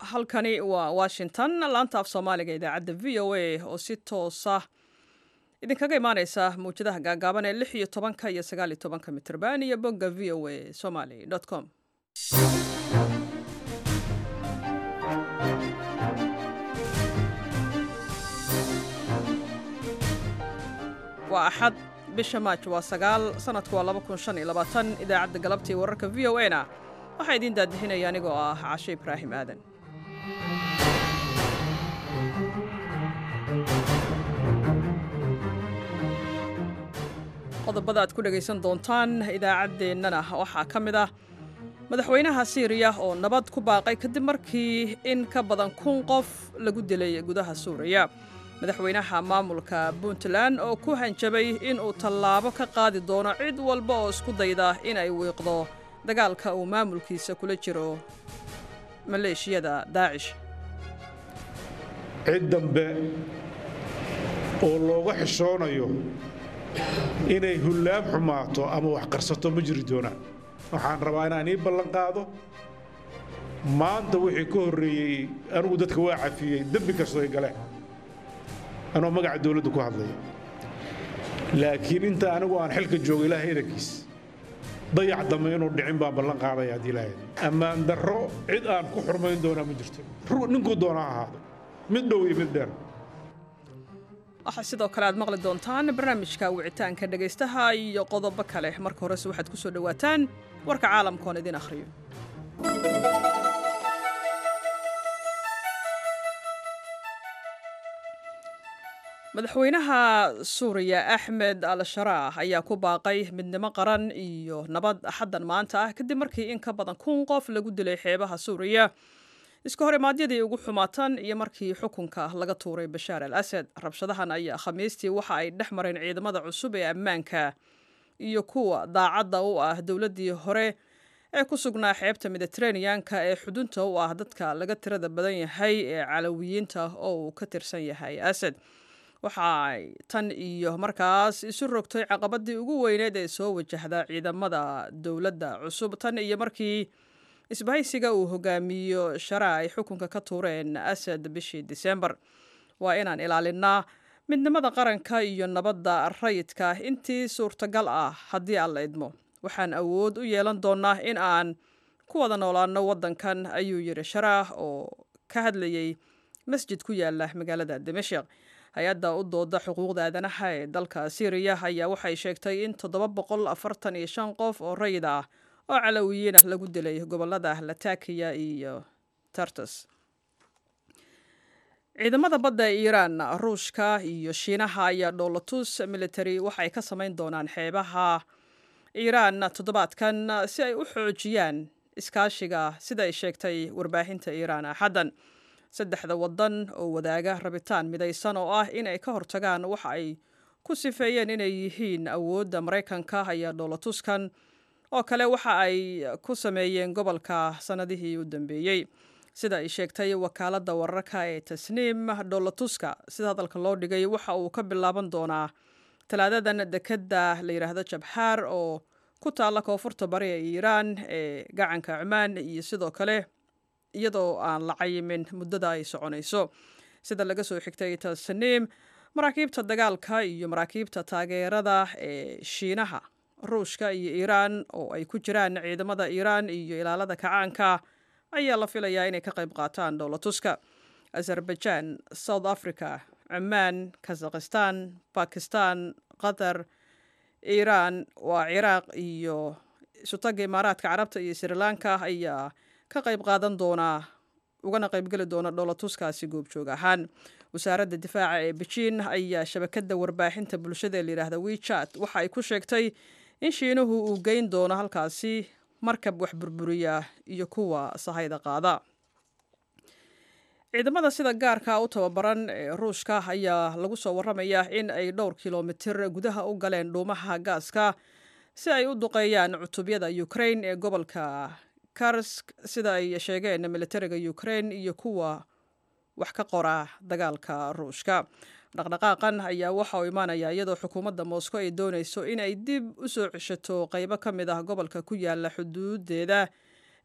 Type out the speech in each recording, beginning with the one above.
halkani waa washington laanta af soomaaliga idaacadda v o a oo si toosa idinkaga imaaneysa mawjadaha gaagaaban ee lix iyo tobanka iyo sagaal iyo tobanka mitrban iyo bogga v o a somaly com waa axad bisha maaj waa sagaal sanadku waa laba kun shan iyo labaatan idaacadda galabtii wararka v o a na waxaa idiin daadixinaya anigoo ah cashe ibraahim aadan qodobada aad ku dhegaysan doontaan idaacaddeenana waxaa ka mid ah madaxweynaha siiriya oo nabad ku baaqay kadib markii in ka badan kun qof lagu dilay gudaha suuriya madaxweynaha maamulka puntland oo ku hanjabay inuu tallaabo ka qaadi doono cid walba oo isku dayda inay wiiqdo dagaalka uu maamulkiisa kula jiro maleeshiyada daacish cid dambe oo looga xishoonayo inay hullaam xumaato ama wax qarsato ma jiri doonaan waxaan rabaa inaan ii ballan qaado maanta wixii ka horreeyey anigu dadka waa cafiyey dembi kastoo ay galeen anoo magaca dawladdu ku hadlaya laakiin inta anigu aan xilka joogo ilaahay idankiis dayac dambe inuu dhicin baan ballan qaadaya haddii ilaahay ammaan darro cid aan ku xurmayn doonaa ma jirto ninkuu doonaa ahaado mid dhow iyo mid dheer waxaa sidoo kale aad maqli doontaan barnaamijka wicitaanka dhegaystaha iyo qodobo kale marka horese waxaad ku soo dhowaataan warka caalamka oon idin akhriyo madaxweynaha suuriya axmed al sharaah ayaa ku baaqay midnimo qaran iyo nabad axaddan maanta ah kadib markii in ka badan kun qof lagu dilay xeebaha suuriya iska horimaadyadii ugu xumaatan iyo markii xukunka laga tuuray bashaar al asad rabshadahan ayaa khamiistii waxa ay dhex mareen ciidamada cusub ee ammaanka iyo kuwa daacadda u ah dowladdii hore ee ku sugnaa xeebta mediteraneanka ee xudunta u ah dadka laga tirada badan yahay ee calawiyiinta oo uu ka tirsan yahay asad waxa ay tan iyo markaas isu rogtay caqabadii ugu weyneed ee soo wajahda ciidamada dowladda cusub tan iyo markii isbahaysiga uu hogaamiyo shara ay xukunka ka tuureen asad bishii disembar waa inaan ilaalinaa midnimada qaranka iyo nabadda rayidka intii suurtagal ah haddii aan la idmo waxaan awood u yeelan doonnaa in aan ku wada noolaano waddankan ayuu yidhi sharaah oo ka hadlayey masjid ku yaala magaalada dimashik hay-adda u dooda xuquuqda aadanaha ee dalka syriya ayaa waxay sheegtay in toddoba boqol afartan iyo shan qof oo rayid ah oo calawiyiin ah lagu dilay gobolada latakiya iyo tartus ciidamada badda ee iiraan ruushka iyo shiinaha ayaa dhoolatus military waxay ka samayn doonaan xeebaha iiraan toddobaadkan si ay u xoojiyaan iskaashiga sida ay sheegtay warbaahinta iiraan axaddan saddexda waddan oo wadaaga rabitaan midaysan oo ah inay ka hortagaan waxa ay ku sifeeyeen inay yihiin awoodda maraykanka ayaa dhoolatuskan oo kale waxa ay ku sameeyeen gobolka sannadihii u dambeeyey sida ay sheegtay wakaaladda wararka ee tasniim dhoolatuska sida hadalka loo dhigay waxa uu ka bilaaban doonaa talaadadan dekedda la yidhaahdo jabxaar oo ku taalla koonfurta bari ee iiraan ee gacanka cumaan iyo sidoo kale iyadoo aan la cayimin muddada ay soconayso sida laga soo xigtay tasniim maraakiibta dagaalka iyo maraakiibta taageerada ee shiinaha ruushka iyo iiraan oo ay ku jiraan ciidamada iiraan iyo ilaalada kacaanka ayaa la filayaa inay ka qayb qaataan dhoolatuska azerbaijan south africa cumaan kazakhistan bakistan qatar iiraan waa ciraaq iyo isutaga imaaraadka carabta iyo sri lanka ayaa ka qayb qaadan doonaa ugana qaybgeli doona dhoolatuskaasi goobjoog ahaan wasaaradda difaaca ee bejiin ayaa shabakadda warbaahinta bulshada ee layidhaahda wechat waxa ay ku sheegtay in shiinuhu uu geyn doono halkaasi markab wax burburiya iyo kuwa sahayda qaada ciidamada sida gaarka u tababaran ee ruushka ayaa lagu soo waramayaa in ay dhowr kilomitir gudaha u galeen dhuumaha gaaska si ay u duqeeyaan cutubyada ukrain ee gobolka karsk sida ay sheegeen militariga ukrain iyo kuwa wax ka qora dagaalka ruushka dhaqdhaqaaqan ayaa waxa uu imaanaya iyadoo xukuumadda moscow ay doonayso in ay dib u soo ceshato qaybo ka mid ah gobolka ku yaala xuduudeeda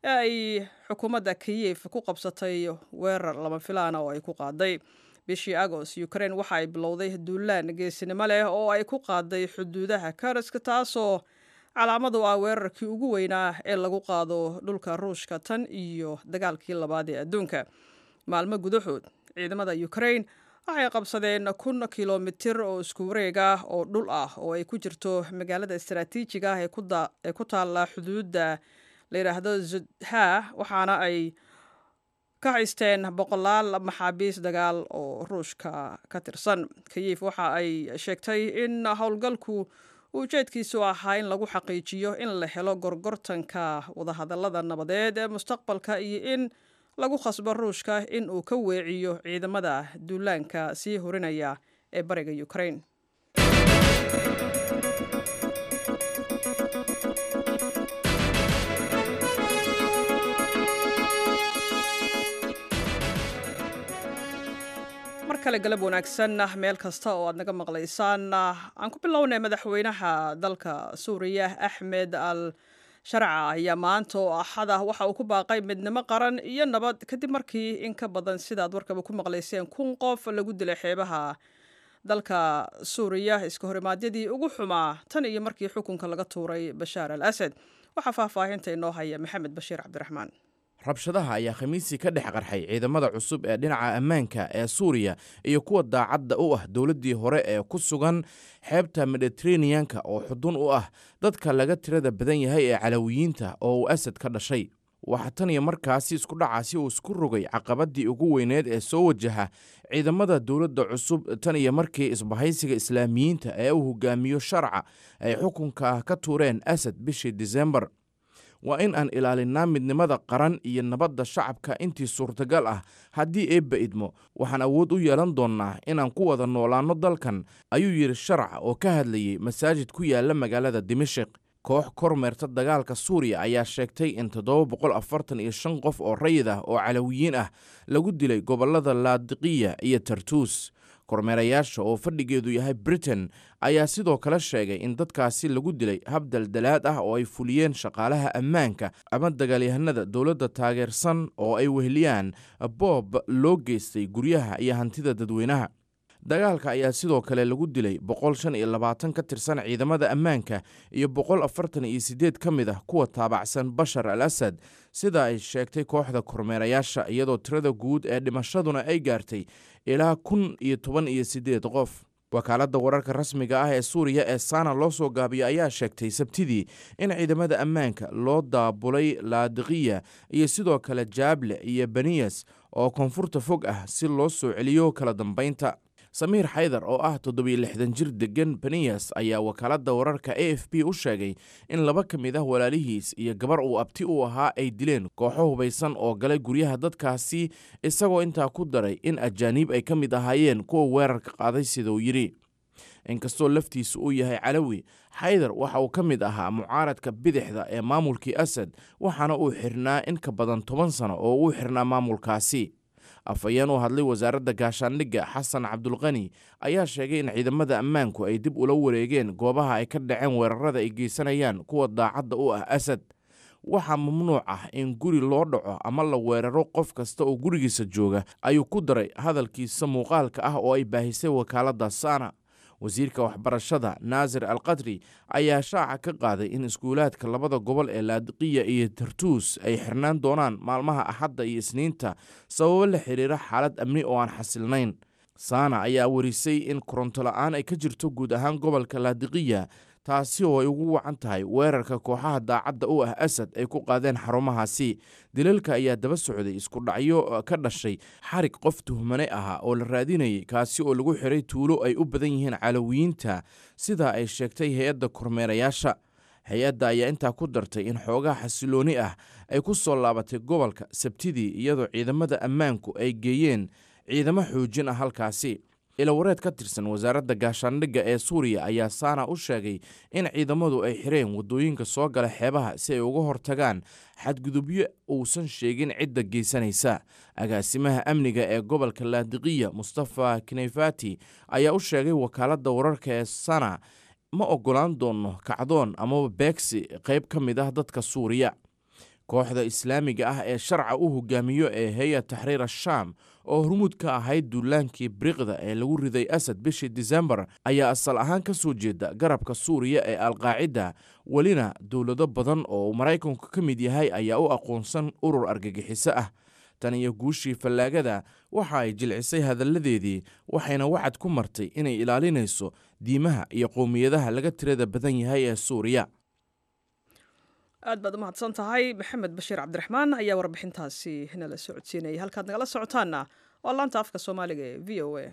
ee ay xukuumadda kiyef ku qabsatay weerar lama filaana oo ay ku qaaday bishii agost ukraine waxa ay bilowday duulaan geesinimo leh oo ay ku qaaday xuduudaha karaska taasoo calaamad u ah weerarkii ugu weynaa ee lagu qaado dhulka ruushka tan iyo dagaalkii labaad ee adduunka maalmo gudahood ciidamada ukraine waxay qabsadeen kun kilomitir oo isku wareeg ah oo dhul ah oo ay ku jirto magaalada istaraatiijiga ah ee ku taalla xuduudda la yidhaahdo zudha waxaana ay ka haysteen boqolaal maxaabiis dagaal oo ruushka ka tirsan kiyif waxa ay sheegtay in howlgalku ujeedkiisu ahaa in lagu xaqiijiyo in la helo gorgortanka wadahadallada nabadeed ee mustaqbalka iyo in lagu khasbo ruushka in uu ka weeciyo ciidamada duulaanka sii horinaya ee bariga ukraine mar kale galab wanaagsan meel kasta oo aad naga maqlaysaan aan ku bilownay madaxweynaha dalka suuriya axmed al sharca ayaa maanta oo axada waxa uu ku baaqay midnimo qaran iyo nabad kadib markii in ka badan sidaad warkaba ku maqlayseen kun qof lagu dilay xeebaha dalka suuriya iska horimaadyadii ugu xumaa tan iyo markii xukunka laga tuuray bashaar al asad waxaa faahfaahinta inoo haya maxamed bashiir cabdiraxmaan rabshadaha ayaa khamiisii ka dhex qarxay ciidamada cusub ee dhinaca ammaanka ee suuriya iyo kuwa daacadda u ah dowladdii hore ee ku sugan xeebta mediteraneanka oo xudun u ah dadka laga tirada badan yahay ee calawiyiinta oo uu asad ka dhashay waxaa tan iyo markaasi isku dhacaasi uu isku rogay caqabaddii ugu weyneed ee soo wajaha ciidamada dowladda cusub tan iyo markii isbahaysiga islaamiyiinta ee uu hogaamiyo sharca ay xukunka ka tuureen asad bishii disembar waa in aan ilaalinnaa midnimada qaran iyo nabadda shacabka intii suurtagal ah haddii eebba idmo waxaan awood u yeelan doonnaa inaan ku wada noolaanno dalkan ayuu yidhi sharac oo ka hadlayey masaajid ku yaalla magaalada dimashik koox kormeerta dagaalka suuriya ayaa sheegtay in toddoba boqol afartan iyo shan qof oo rayid ah oo calawiyiin ah lagu dilay gobollada laadiqiya iyo tartuus kormeerayaasha oo fadhigeedu yahay britain ayaa sidoo kale sheegay in dadkaasi lagu dilay hab daldalaad ah oo ay fuliyeen shaqaalaha ammaanka ama dagaalyahanada dowladda taageersan oo ay weheliyaan boob loo geystay guryaha iyo hantida dadweynaha dagaalka ayaa sidoo kale lagu dilay boqol shan iyo labaatan ka tirsan ciidamada ammaanka iyo boqol afartan iyo siddeed ka mid ah kuwa taabacsan bashar al asad sida ay sheegtay kooxda kormeerayaasha iyadoo tirada guud ee dhimashaduna ay gaartay ilaa kun iyo toban iyo siddeed qof wakaaladda wararka rasmiga ah ee suuriya ee sana loo soo gaabiyo ayaa sheegtay sabtidii in ciidamada ammaanka loo daabulay laadiqiya iyo sidoo kale jaable iyo beniyas oo koonfurta fog ah si loo soo celiyo kala dambaynta samiir xaydar oo ah toddobiyo lixdan jir deggan beniyas ayaa wakaaladda wararka a f b u sheegay in laba ka mid ah walaalihiis iyo gabar uu abti u ahaa ay dileen kooxo hubaysan oo galay guryaha dadkaasi isagoo intaa ku daray in ajaaniib ay ka mid ahaayeen kuwa weerarka qaaday siduu yidhi inkastoo laftiisu uu yahay calawi xaydar waxa uu ka mid ahaa mucaaradka bidixda ee maamulkii asad waxaana uu xirnaa in ka badan toban sano oo uu xirnaa maamulkaasi afhayeen u hadlay wasaaradda gaashaandhigga xasan cabdulqani ayaa sheegay in ciidamada ammaanku ay dib ula wareegeen goobaha ay ka dhaceen weerarada ay geysanayaan kuwa daacadda u ah asad waxaa mamnuuc ah in guri loo dhaco ama la weeraro qof kasta oo gurigiisa jooga ayuu ku daray hadalkiisa muuqaalka ah oo ay baahisay wakaaladda sana wasiirka waxbarashada naasir al qadri ayaa shaaca ka qaaday in iskuulaadka labada gobol ee laadiqiya iyo tartuus ay xirnaan doonaan maalmaha axadda iyo isniinta sababo la xiriira xaalad amni oo aan xasilnayn saana ayaa warisay in koronto la-aan ay ka jirto guud ahaan gobolka laadiqiya taasi oo ay ugu wacan tahay weerarka kooxaha daacadda u ah asad ay ku qaadeen xarumahaasi dilalka ayaa daba socday isku dhacyo ka dhashay xarig qof tuhmane ahaa oo la raadinayay kaasi oo lagu xiray tuulo ay u badan yihiin calawiyiinta sidaa ay sheegtay hay-adda kormeerayaasha hay-adda ayaa intaa ku dartay in xoogaa xasilooni ah ay ku soo laabatay gobolka sabtidii iyadoo ciidamada ammaanku ay geeyeen ciidamo xoojin ah halkaasi ilawareed ka tirsan wasaaradda gaashaandhigga ee suuriya ayaa saana u sheegay in ciidamadu ay xireen waddooyinka soo gala xeebaha si ay uga hortagaan xadgudubyo uusan sheegin cidda geysanaysa agaasimaha amniga ee gobolka laadiqiya mustafa kinefati ayaa u sheegay wakaaladda wararka ee sana ma oggolaan doono kacdoon amaba beegsi qayb ka mid ah dadka suuriya kooxda islaamiga ah ee sharca u hogaamiyo ee heya taxriir ashaam oo hormuud ka ahayd duulaankii briqda ee lagu riday asad bishii disembar ayaa asal ahaan ka soo jeeda garabka suuriya ee alqaacida welina dowlado badan oo maraykanku ka mid yahay ayaa u aqoonsan urur argagixiso ah tan iyo guushii fallaagada waxa ay jilcisay hadalladeedii waxayna wacad ku martay inay ilaalinayso diimaha iyo qowmiyadaha laga tirada badan yahay ee suuriya aad baad u mahadsan tahay maxamed bashiir cabdiraxmaan ayaa warbixintaasi nala socodsiinayay halkaad nagala socotaanna waa laanta afka soomaaliga ee v o a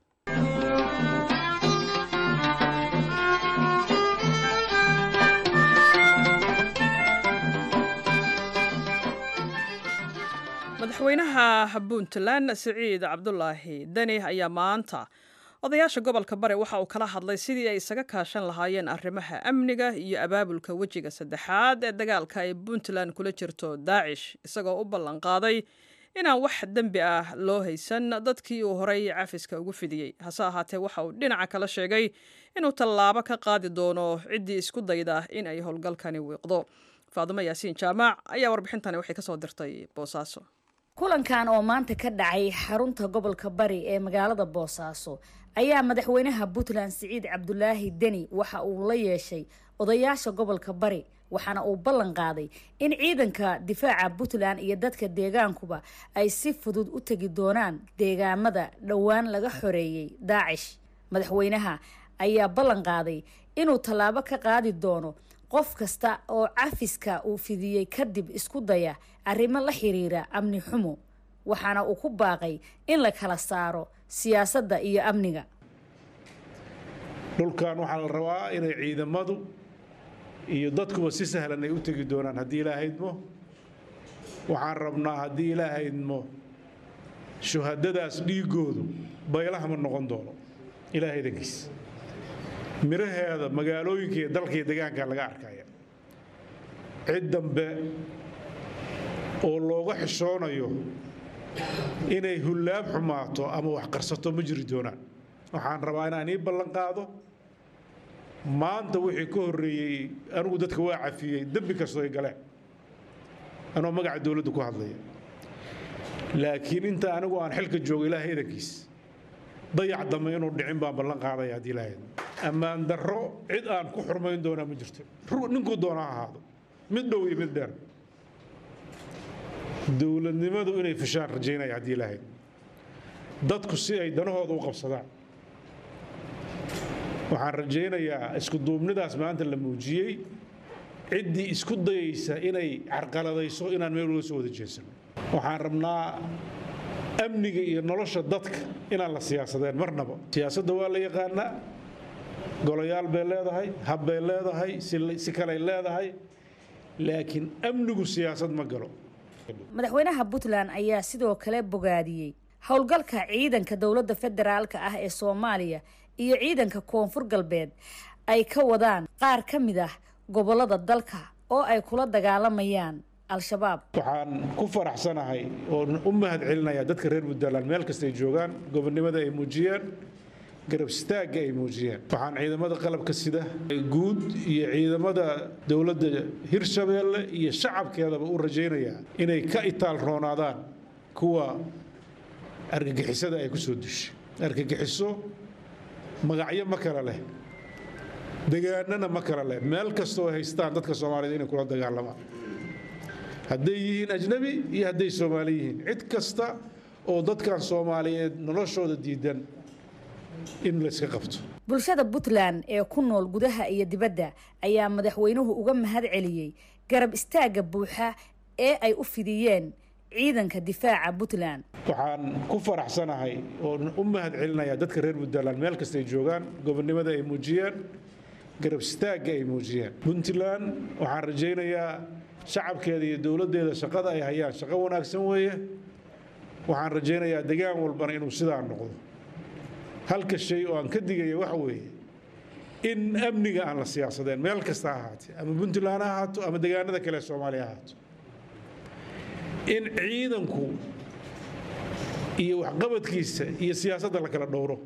madaxweynaha puntland siciid cabdulaahi deni ayaa maanta odayaasha gobolka bari waxa uu kala hadlay sidii ay isaga kaashan lahaayeen arrimaha amniga iyo abaabulka wejiga saddexaad ee dagaalka ay puntland kula jirto daacish isagoo u ballanqaaday inaan wax dembi ah loo haysan dadkii uu horey cafiska ugu fidiyey hase ahaatee waxa uu dhinaca kala sheegay inuu tallaabo ka qaadi doono ciddii isku dayda in ay howlgalkani wiiqdo faadumo yaasiin jaamac ayaa warbixintani waxay kasoo dirtay boosaaso kulankan oo maanta ka dhacay xarunta gobolka bari ee magaalada boosaaso ayaa madaxweynaha puntland siciid cabdulaahi deni waxa uu la yeeshay odayaasha gobolka bari waxaana uu ballan qaaday in ciidanka difaaca puntland iyo dadka deegaankuba ay si fudud u tegi doonaan deegaamada dhowaan laga xoreeyey daacish madaxweynaha ayaa ballan qaaday inuu tallaabo ka qaadi doono qof kasta oo cafiska uu fidiyey kadib isku daya arrimo la xiriira amni xumo waxaana uu ku baaqay in la kala saaro siyaasadda iyo amniga dhulkan waxaa la rabaa inay ciidamadu iyo dadkuba si sahlan ay u tegi doonaan haddii ilaahaydmo waxaan rabnaa haddii ilaahaydmo shuhadadaas dhiigoodu baylaha ma noqon doono ilaahay dankiis miraheeda magaalooyinka iyo dalka iyo deegaanka laga arkaya cid dambe oo looga xishoonayo inay hullaab xumaato ama wax qarsato ma jiri doonaan waxaan rabaa inaan ii ballan qaado maanta wixii ka horreeyey anigu dadka waa cafiyey dembi kastoo ay galeen anoo magaca dowladda ku hadlaya laakiin inta anigu aan xilka joogo ilaahay edankiis dayac dambe inuu dhicin baan ballan qaadaya haddii ilaahay ammaan darro cid aan ku xurmayn doonaa ma jirto ninkuu doona ha ahaado mid dhow iyo mid dheer dowladnimadu inay fashaan rajaynaya haddii ilaahay dadku si ay danahooda u qabsadaan waxaan rajaynayaa isku duubnidaas maanta la muujiyey ciddii isku dayaysa inay carqaladayso inaan meel uga soo wada jeesano waxaan rabnaa amniga iyo nolosha dadka inaan la siyaasadeen marnaba siyaasadda waa la yaqaanaa golayaal bay leedahay hab bay leedahay si kaley leedahay laakiin amnigu siyaasad ma galo madaxweynaha puntland ayaa sidoo kale bogaadiyey howlgalka ciidanka dowladda federaalka ah ee soomaaliya iyo ciidanka koonfur galbeed ay ka wadaan qaar ka mid ah gobolada dalka oo ay kula dagaalamayaan al-shabaab waxaan ku faraxsanahay oo u mahad celinayaa dadka reer puntland meel kasta ay joogaan gobonnimada ay muujiyeen garab istaagga ay muujiyeen waxaan ciidamada qalabka sida guud iyo ciidamada dowladda hirshabeelle iyo shacabkeedaba u rajaynayaa inay ka itaal roonaadaan kuwa argagixisada ay ku soo dushay argagixiso magacyo ma kale leh degaanana ma kale leh meel kastoo haystaan dadka soomaaliyed inay kula dagaalamaan hadday yihiin ajnabi iyo hadday soomaali yihiin cid kasta oo dadkan soomaaliyeed noloshooda diidan in layska qabto bulshada puntland ee ku nool gudaha iyo dibadda ayaa madaxweynuhu uga mahad celiyey garab istaagga buuxa ee ay u fidiyeen ciidanka difaaca puntland waxaan ku faraxsanahay oo u mahad celinayaa dadka reer puntland meel kasta ay joogaan gobonnimada ay muujiyeen garab istaagga ay muujiyeen puntland waxaan rajaynayaa shacabkeeda iyo dowladdeeda shaqada ay hayaan shaqo wanaagsan weeye waxaan rajaynayaa degaan walbana inuu sidaa noqdo halka shay oo aan ka digaya waxa weeye in amniga aan la siyaasadeen meel kasta ha ahaatee ama puntland ha ahaato ama degaanada kale ee soomaaliya ha ahaato in ciidanku iyo waxqabadkiisa iyo siyaasadda la kala dhowro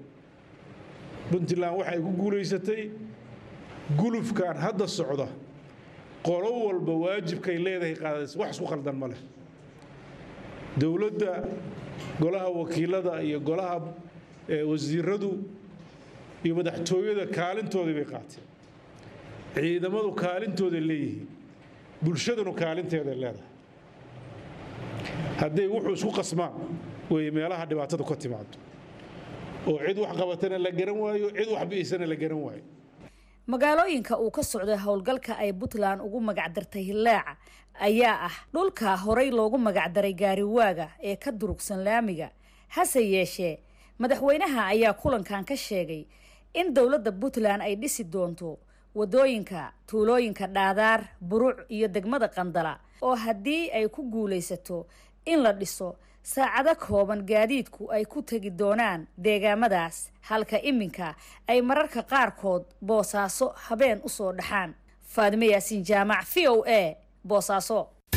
puntland waxay ku guulaysatay gulufkan hadda socda qolo walba waajibkay leedahay qaadaysa wax isku khaldan ma leh dowladda golaha wakiilada iyo golaha wasiiradu iyo madaxtooyada kaalintoodii bay qaateen ciidamadu kaalintooday leeyihiin bulshadunu kaalinteeday leedahay hadday wuxuu isku qasmaan weeye meelaha dhibaatadu ka timaado oo cid wax qabatana la garan waayo cid wax bi'isana la garan waayo magaalooyinka uu ka socday howlgalka ay puntland ugu magacdartay hillaaca ayaa ah dhulka horay loogu magacdaray gaariwaaga ee ka durugsan laamiga hase yeeshee madaxweynaha ayaa kulankan ka sheegay in dowladda puntland ay dhisi doonto wadooyinka tuulooyinka dhaadaar buruc iyo degmada qandala oo haddii ay ku guulaysato in la dhiso saacado kooban gaadiidku ay ku tegi doonaan deegaamadaas halka iminka ay mararka qaarkood boosaaso habeen usoo dhaxaan faadime yaasiin jaamac v o a boosaaso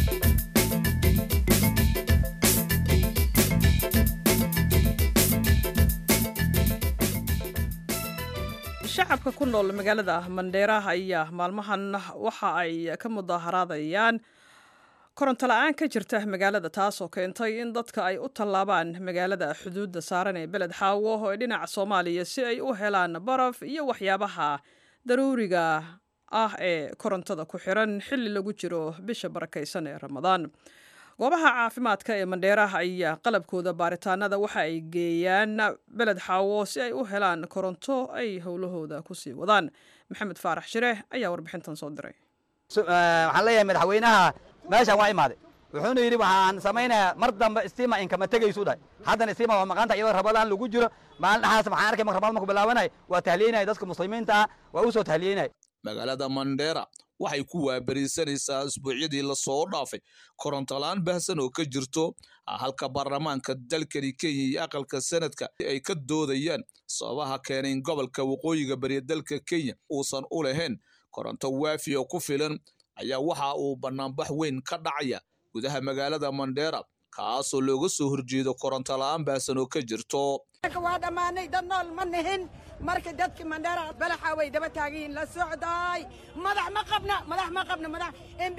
shacabka ku nool magaalada mandheera ayaa maalmahan waxa ay ka mudaharaadayaan koronto la-aan ka jirta magaalada taasoo keentay in dadka ay u tallaabaan magaalada xuduudda saaran ee beled xaawo ee dhinaca soomaaliya si ay u helaan baraf iyo waxyaabaha daruuriga ah ee korontada ku xiran xilli lagu jiro bisha barakaysan ee ramadaan goobaha caafimaadka ee mandheera ayaa qalabkooda baaritaanada waxa ay geeyaan beled xaawo si ay u helaan koronto ay howlahooda kusii wadaan maxamed faarax shire ayaa warbixintan soo diray waxaan leeyahay madaxweynaha meeshaan waa imaaday wuxuuna yidhi waxaan samaynayaa mar dambe stima inkama tegaysu dhahay haddana stima waa maqanta iyadoo rabadaan lagu jiro maalin dhaxaas waxaan arkay marka rabadaan marku bilaabanay waa tahliyeynaya dadka muslimiinta ah waa u soo tahliyeynaya magaalada mandheera waxay ku waaberisanaysaa isbuucyadii lasoo dhaafay korontolaan bahsan oo ka jirto halka baarlamaanka dalkani kenya iyo aqalka sanadka ay ka doodayaan sababaha keenay in gobolka waqooyiga bariya dalka kenya uusan u lahayn koronto waafi oo ku filan ayaa waxa uu bannaanbax weyn ka dhacaya gudaha magaalada mandheera kaasoo looga soo horjeedo koronto la'aan baasan oo ka jirto waa dhammaanay dad nool ma nihin marka dadki mandheera balaxa way daba taagiin la socdaay madax ma qabna madax ma qabna madax mb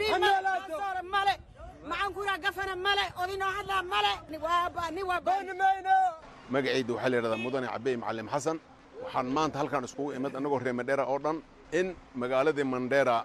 male macankura gafana male odinoo hadlaa male ni waa magacayda waxaa la yidhahdaa mudane cabey macallim xasan waxaan maanta halkaan iskugu imid annagoo reer mandheera oo dhan in magaaladii mandheera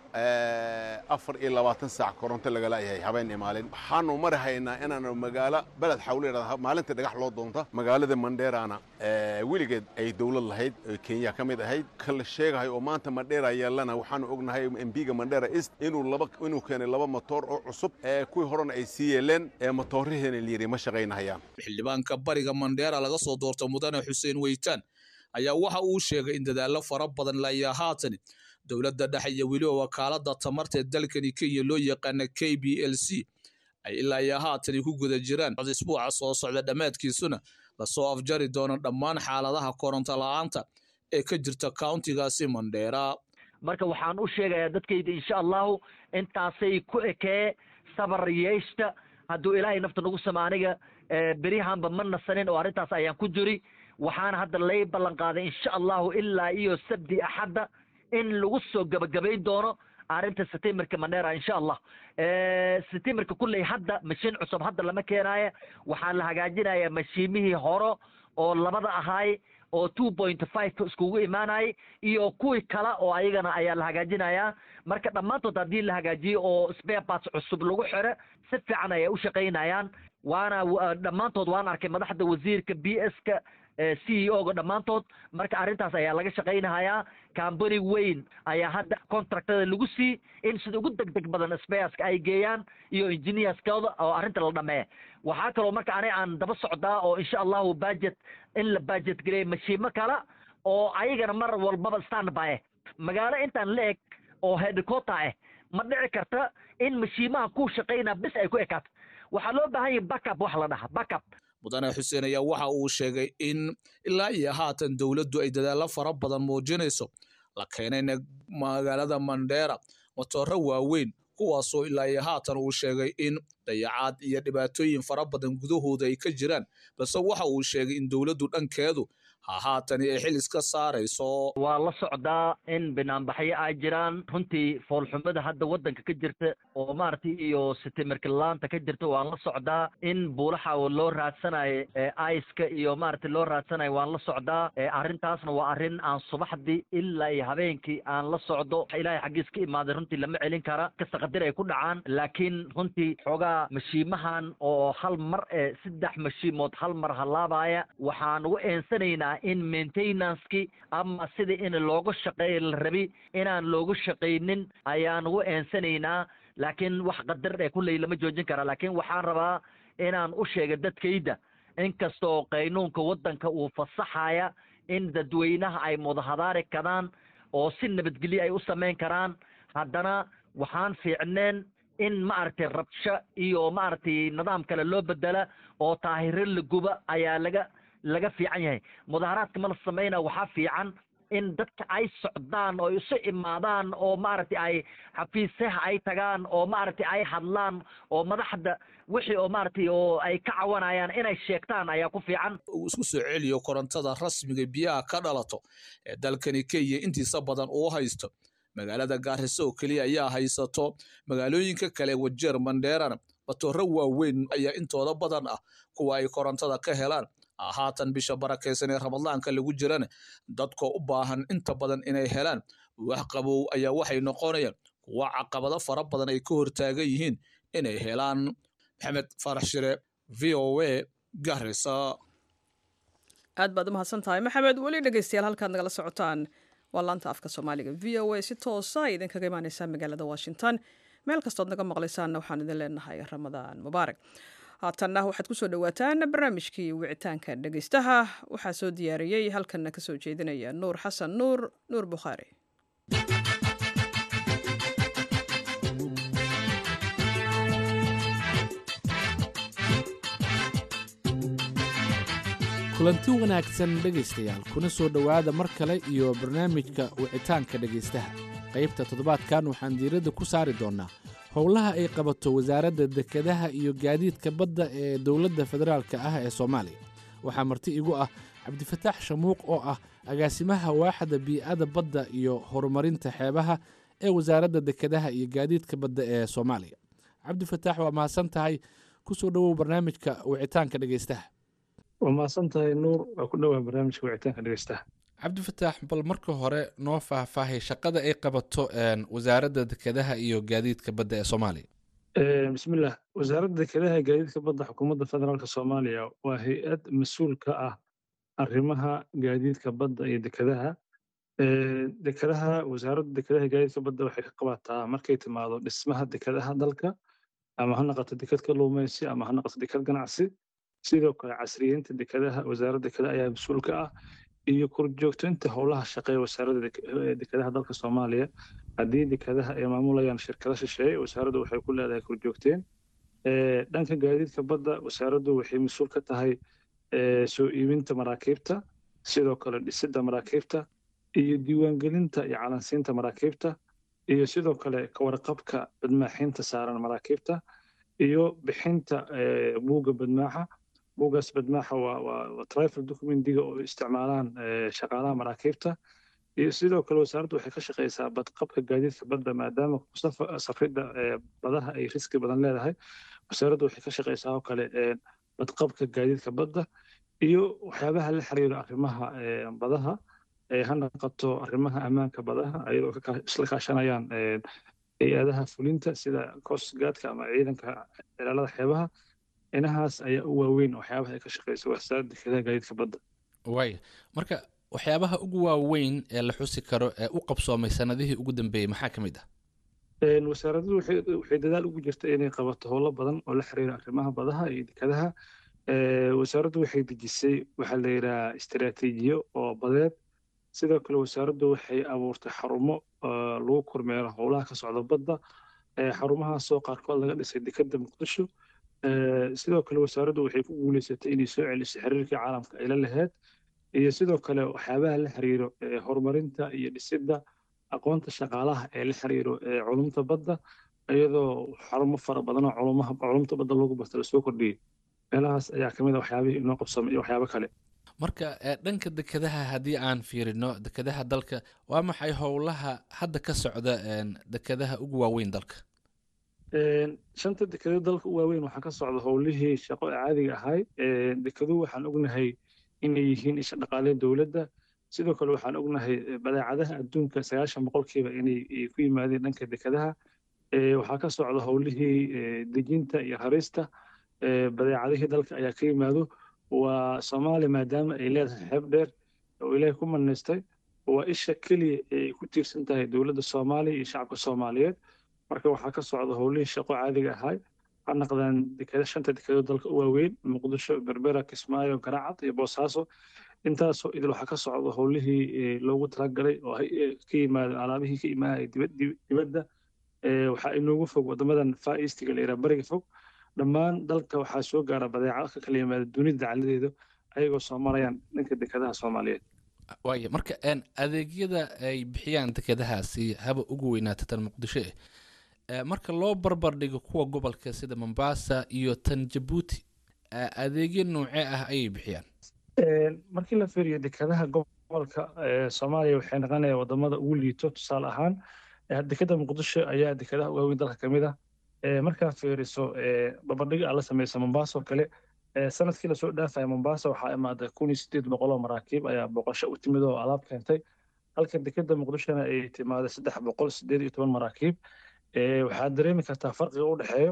afar iyo labaatan saac koronto lagala yahay habeen iyo maalin waxaanu mari haynaa inaanu magaalo beled xawle yidhahda maalintii dhagax loo doonta magaalada mandheerana weligeed ay dowlad lahayd kenya ka mid ahayd ka la sheegahay oo maanta mandheera yeelana waxaanu ognahay embiga mandheera east inuu laba inuu keenay laba motoor oo cusub ee kuwii horena ay sii yeeleen ee motoorihiina layidhi ma shaqaynahayaan xildhibaanka bariga mandheera laga soo doorta mudane xuseen weytaan ayaa waxa uu sheegay in dadaallo fara badan layaa haatan dowladda dhexe iyo weliba wakaaladda tamarta ee dalkani kenya loo yaqaana k b l c ay ilaa iyo haatani ku guda jiraan isbuuca soo socda dhammaadkiisuna lasoo afjari doono dhammaan xaaladaha koronto la'aanta ee ka jirta countigaasi mandheera marka waxaan u sheegayaa dadkayda insha allahu intaasay ku ekee sabar yeeshta hadduu ilaahay nafta nagu sama aniga beryahanba ma nasanin oo arrintaas ayaan ku jiri waxaana hadda lay ballan qaaday insha allahu ilaa iyo sabdi axadda in lagu soo gabagabayn doono arrinta setimerka mandheera insha allah setimerka kulley hadda mashiin cusub hadda lama keenaayo waxaa la hagaajinaya mashiimihii horo oo labada ahaay oo two point five iskugu imaanayay iyo kuwii kale oo ayagana ayaa la hagaajinayaa marka dhammaantood haddii la hagaajiyo oo spare parts cusub lagu xiro si fiican ayay u shaqaynayaan waana dhammaantood waan arkay madaxda wasiirka b s ka c e o ga dhammaantood marka arrintaas ayaa laga shaqaynahayaa cambany weyn ayaa hadda contractada lagu sii in sida ugu deg deg badan spareska ay geeyaan iyo engineerskooda oo arrinta la dhameeya waxaa kaloo marka aniga aan daba socdaa oo insha allahu budget in la budget gareeya mashiimo kale oo ayagana mar walbaba standby ah magaalo intaan la eg oo headquarter ah ma dhici karta in mashiimaha ku shaqaynaa bis ay ku ekaato waxaa loo baahan yahay backup wax la dhaha backup mudane xuseen ayaa waxa uu sheegay in ilaa iyo haatan dowladdu ay dadaallo fara badan muujinayso la keenayna magaalada mandheera matooro waaweyn kuwaasoo ilaa iyo haatan uu sheegay in dayacaad iyo dhibaatooyin fara badan gudahooda ay ka jiraan balse waxa uu sheegay in dowladdu dhankeedu ha haatani ay xil iska saarayso waa la socdaa in banaanbaxyo ay jiraan runtii foolxumada hadda waddanka ka jirta oo maaragtay iyo sitimirkilaanta ka jirta waan la socdaa in buulaha loo raadsanayo aiska iyo maaragtay loo raadsanayo waan la socdaa arrintaasna waa arrin aan subaxdii ilaa iyo habeenkii aan la socdo ilaahay xaggiis ka imaaday runtii lama celin kara kasta qadir ay ku dhacaan laakiin runtii xoogaa mashiimahan oo hal mar ee saddex mashiimood hal mar halaabaya waxaan ugu eensanaynaa in maintenanceki ama sida in looga shaqeeya la rabi inaan loogu shaqaynin ayaan ugu eensanaynaa laakiin wax qadar ee kulley lama joojin kara laakiin waxaan rabaa inaan u sheega dadkayda inkastoo qaynuunka waddanka uu fasaxaya in dadweynaha ay mudahadaari karaan oo si nabadgelyo ay u samayn karaan haddana waxaan fiicneen in maaragtay rabsho iyo maaragtay nidaam kale loo bedela oo taahiro la guba ayaa laga laga fiican yahay mudaharaadka ma la samayna waxaa fiican in dadka ay socdaan oo isu imaadaan oo maaragtay ay xafiisaha ay tagaan oo maaragtay ay hadlaan oo madaxda wixii oo maaragtay oo ay ka cawanayaan inay sheegtaan ayaa ku fiican uu isku soo celiyo korontada rasmiga biyaha ka dhalato ee dalkani kenya intiisa badan uu haysto magaalada gaariso oo keliya ayaa haysato magaalooyinka kale wajeer mandheerana batooro waaweyn ayaa intooda badan ah kuwa ay korontada ka helaan haatan bisha barakaysan ee ramadaanka lagu jirana dadkoo u baahan inta badan inay helaan wax qabow ayaa waxay noqonayaan kuwa caqabado fara badan ay ka hortaagan yihiin inay helaan maxamed farax shire v o a garisa aad baad u mahadsan tahay maxamed weli dhegeystayaal halkaad nagala socotaan waa laanta afka soomaaliga v o a si toosa ay idinkaga imaaneysaa magaalada washington meel kastood naga maqlaysaanna waxaan idin leenahay ramadaan mubaarak haatanna waxaad ku soo dhowaataan barnaamijkii wicitaanka dhegeystaha waxaa soo diyaariyey halkanna ka soo jeedinaya nuur xasan nuur nuur bukhaari kulanti wanaagsan dhegaystayaal kuna soo dhowaada mar kale iyo barnaamijka wicitaanka dhegaystaha qaybta toddobaadkan waxaan diiradda ku saari doonnaa howlaha ay qabato wasaaradda dekedaha iyo gaadiidka badda ee dowladda federaalka ah ee soomaaliya waxaa marti igu ah cabdifataax shamuuq oo ah agaasimaha waaxda bii'ada badda iyo horumarinta xeebaha ee wasaaradda dekedaha iyo gaadiidka badda ee soomaaliya cabdifataax waa mahadsan tahay ku soo dhowow barnaamijka wicitaanka dhegaystaha waa mahadsan tahay nuur waa ku dhowaa barnaamijka wicitaanka dhegeystaha cabdifataax bal marka hore noo faahfaahay shaqada ay qabato wasaaradda dekedaha iyo gaadiidka badda ee soomaaliya bismillah wasaaradda dekedaha iyo gaadiidka badda xukuumadda federaalka soomaaliya waa hay-ad mas-uul ka ah arrimaha gaadiidka badda iyo dekedaha dekedaha wasaaradda dekedaha iyo gaadiidka badda waxay ka qabataa markay timaado dhismaha dekedaha dalka ama ha noqoto deked kalluumaysi ama ha noqoto deked ganacsi sidoo kale casriyeynta dekedaha wasaaradda dekedaha ayaa mas-uul ka ah iyo korjoogtaynta howlaha shaqeeya wasaaradda dekedaha dalka soomaaliya haddii dekedaha ay maamulayaan shirkado shisheeye wasaaraddu waxay ku leedahay korjoogteen dhanka gaadiidka badda wasaaraddu waxay mas-uul ka tahay soo iibinta maraakiibta sidoo kale dhisidda maraakiibta iyo diiwaangelinta iyo calansiinta maraakiibta iyo sidoo kale kawarqabka badmaaxinta saaran maraakiibta iyo bixinta buugga badmaaxa buuggaas badmaaxa waa waa trifle documentiga oo isticmaalaan shaqaalaha maraakiibta iyo sidoo kale wasaaraddu waxay ka shaqeysaa badqabka gaadiidka badda maadaama safridda badaha ay riski badan leedahay wasaaraddu waxay ka shaqeysaa oo kale badqabka gaadiidka badda iyo waxyaabaha la xiriira arrimaha badaha ha noqoto arrimaha ammaanka badaha ayadoo isla kaashanayaan hay-adaha fulinta sida coastguardka ama ciidanka ilaalada xeebaha inahaas ayaa u waaweyn waxyaabaha ay ka shaqeyso wasaaradda dekedaha gaadiidka badda waaya marka waxyaabaha ugu waaweyn ee la xusi karo ee u qabsoomay sanadihii ugu dambeeyey maxaa ka mid ah wasaaraddu waxay dadaal ugu jirta inay qabato howlo badan oo la xiriira arrimaha badaha iyo dekedaha wasaaraddu waxay dejisay waxaa la yidhaha istaraatiijiyo oo badeed sidoo kale wasaaraddu waxay abuurtay xarumo lagu kormeero howlaha ka socda badda xarumahaasoo qaarkood laga dhisay dekedda muqdisho sidoo kale wasaaraddu waxay ku guuleysatay inay soo celiso xiriirkii caalamka ay la lahayd iyo sidoo kale waxyaabaha la xiriiro horumarinta iyo dhisidda aqoonta shaqaalaha ee la xiriiro culumta badda iyadoo xarumo fara badan oo culumaha culumta badda loogu barta lasoo kordhiyey meelahaas ayaa ka mid a waxyaabihii inoo qabsamay iyo waxyaabo kale marka ee, dhanka dekedaha haddii aan fiirino dekedaha dalka waa maxay howlaha hadda ka socda een, dekedaha ugu waaweyn dalka Een, shanta dekedo dalka u waaweyn waxaa ka socda howlihii shaqo ee caadiga ahay Een, dekeduhu waxaan ognahay inay yihiin isha dhaqaale dowladda sidoo kale waxaan ognahay eh, badeecadaha adduunka sagaashan boqolkiiba inay eh, ku yimaadeen dhanka dekedaha Ee, waxaa ka socda howlihii eh, dejinta iyo rarista Ee, badeecadihii dalka ayaa ka yimaado waa soomaaliya maadaama ay leedahay xeeb dheer oo ilaahay ku manaystay waa isha keliya ee ay ku tiirsan tahay dowladda soomaaliya iyo shacabka soomaaliyeed marka waxaa ka socda howlihii shaqo caadiga ahay ha naqdaan dekeda shanta dekedo dalka u waaweyn muqdisho berbera kismaayo garaacad iyo boosaaso intaasoo idil waxaa ka socda howlihii eh, loogu talagalay oo hay- eh, ka yimaada alaabihii ka imaanaya dibad- dib- dibadda Eh, waxaa inoogu fog wadamadan far eastiga la yidhaha bariga fog dhammaan dalka waxaa soo gaara badeecado ka kala yimaada dunida dacaladeeda ayagoo soo marayaan dhanka dekedaha soomaaliyeed waaya marka een, adeegyada ay bixiyaan dekedahaasi haba ugu weynaata tan muqdisho eh ee, marka loo barbar dhigo kuwa gobolka sida mombasa iyo tan jabuuti ee, adeegyo noocee ah ayay bixiyaan Een, markii la fiiriyo dekedaha gobolka ee, soomaaliya waxay noqonayaan wadamada ugu liito tusaale ahaan eh, dekeda muqdisho ayaa dekedaha waaweyn dalka ka mid ah Ee, markaa fiiriso ee, babadhiga aad la sameysa mombasa oo kale ee, sanadkii lasoo dhaafaya mombasa waxaa imaaday kun iyo sideed boqol oo maraakiib ayaa boqosho u timid oo alaab keentay halka dekeda muqdishona ay timaaday saddex boqol sideed iyo toban maraakiib Ee, waxaad dareemi kartaa farqiga u dhexeeyo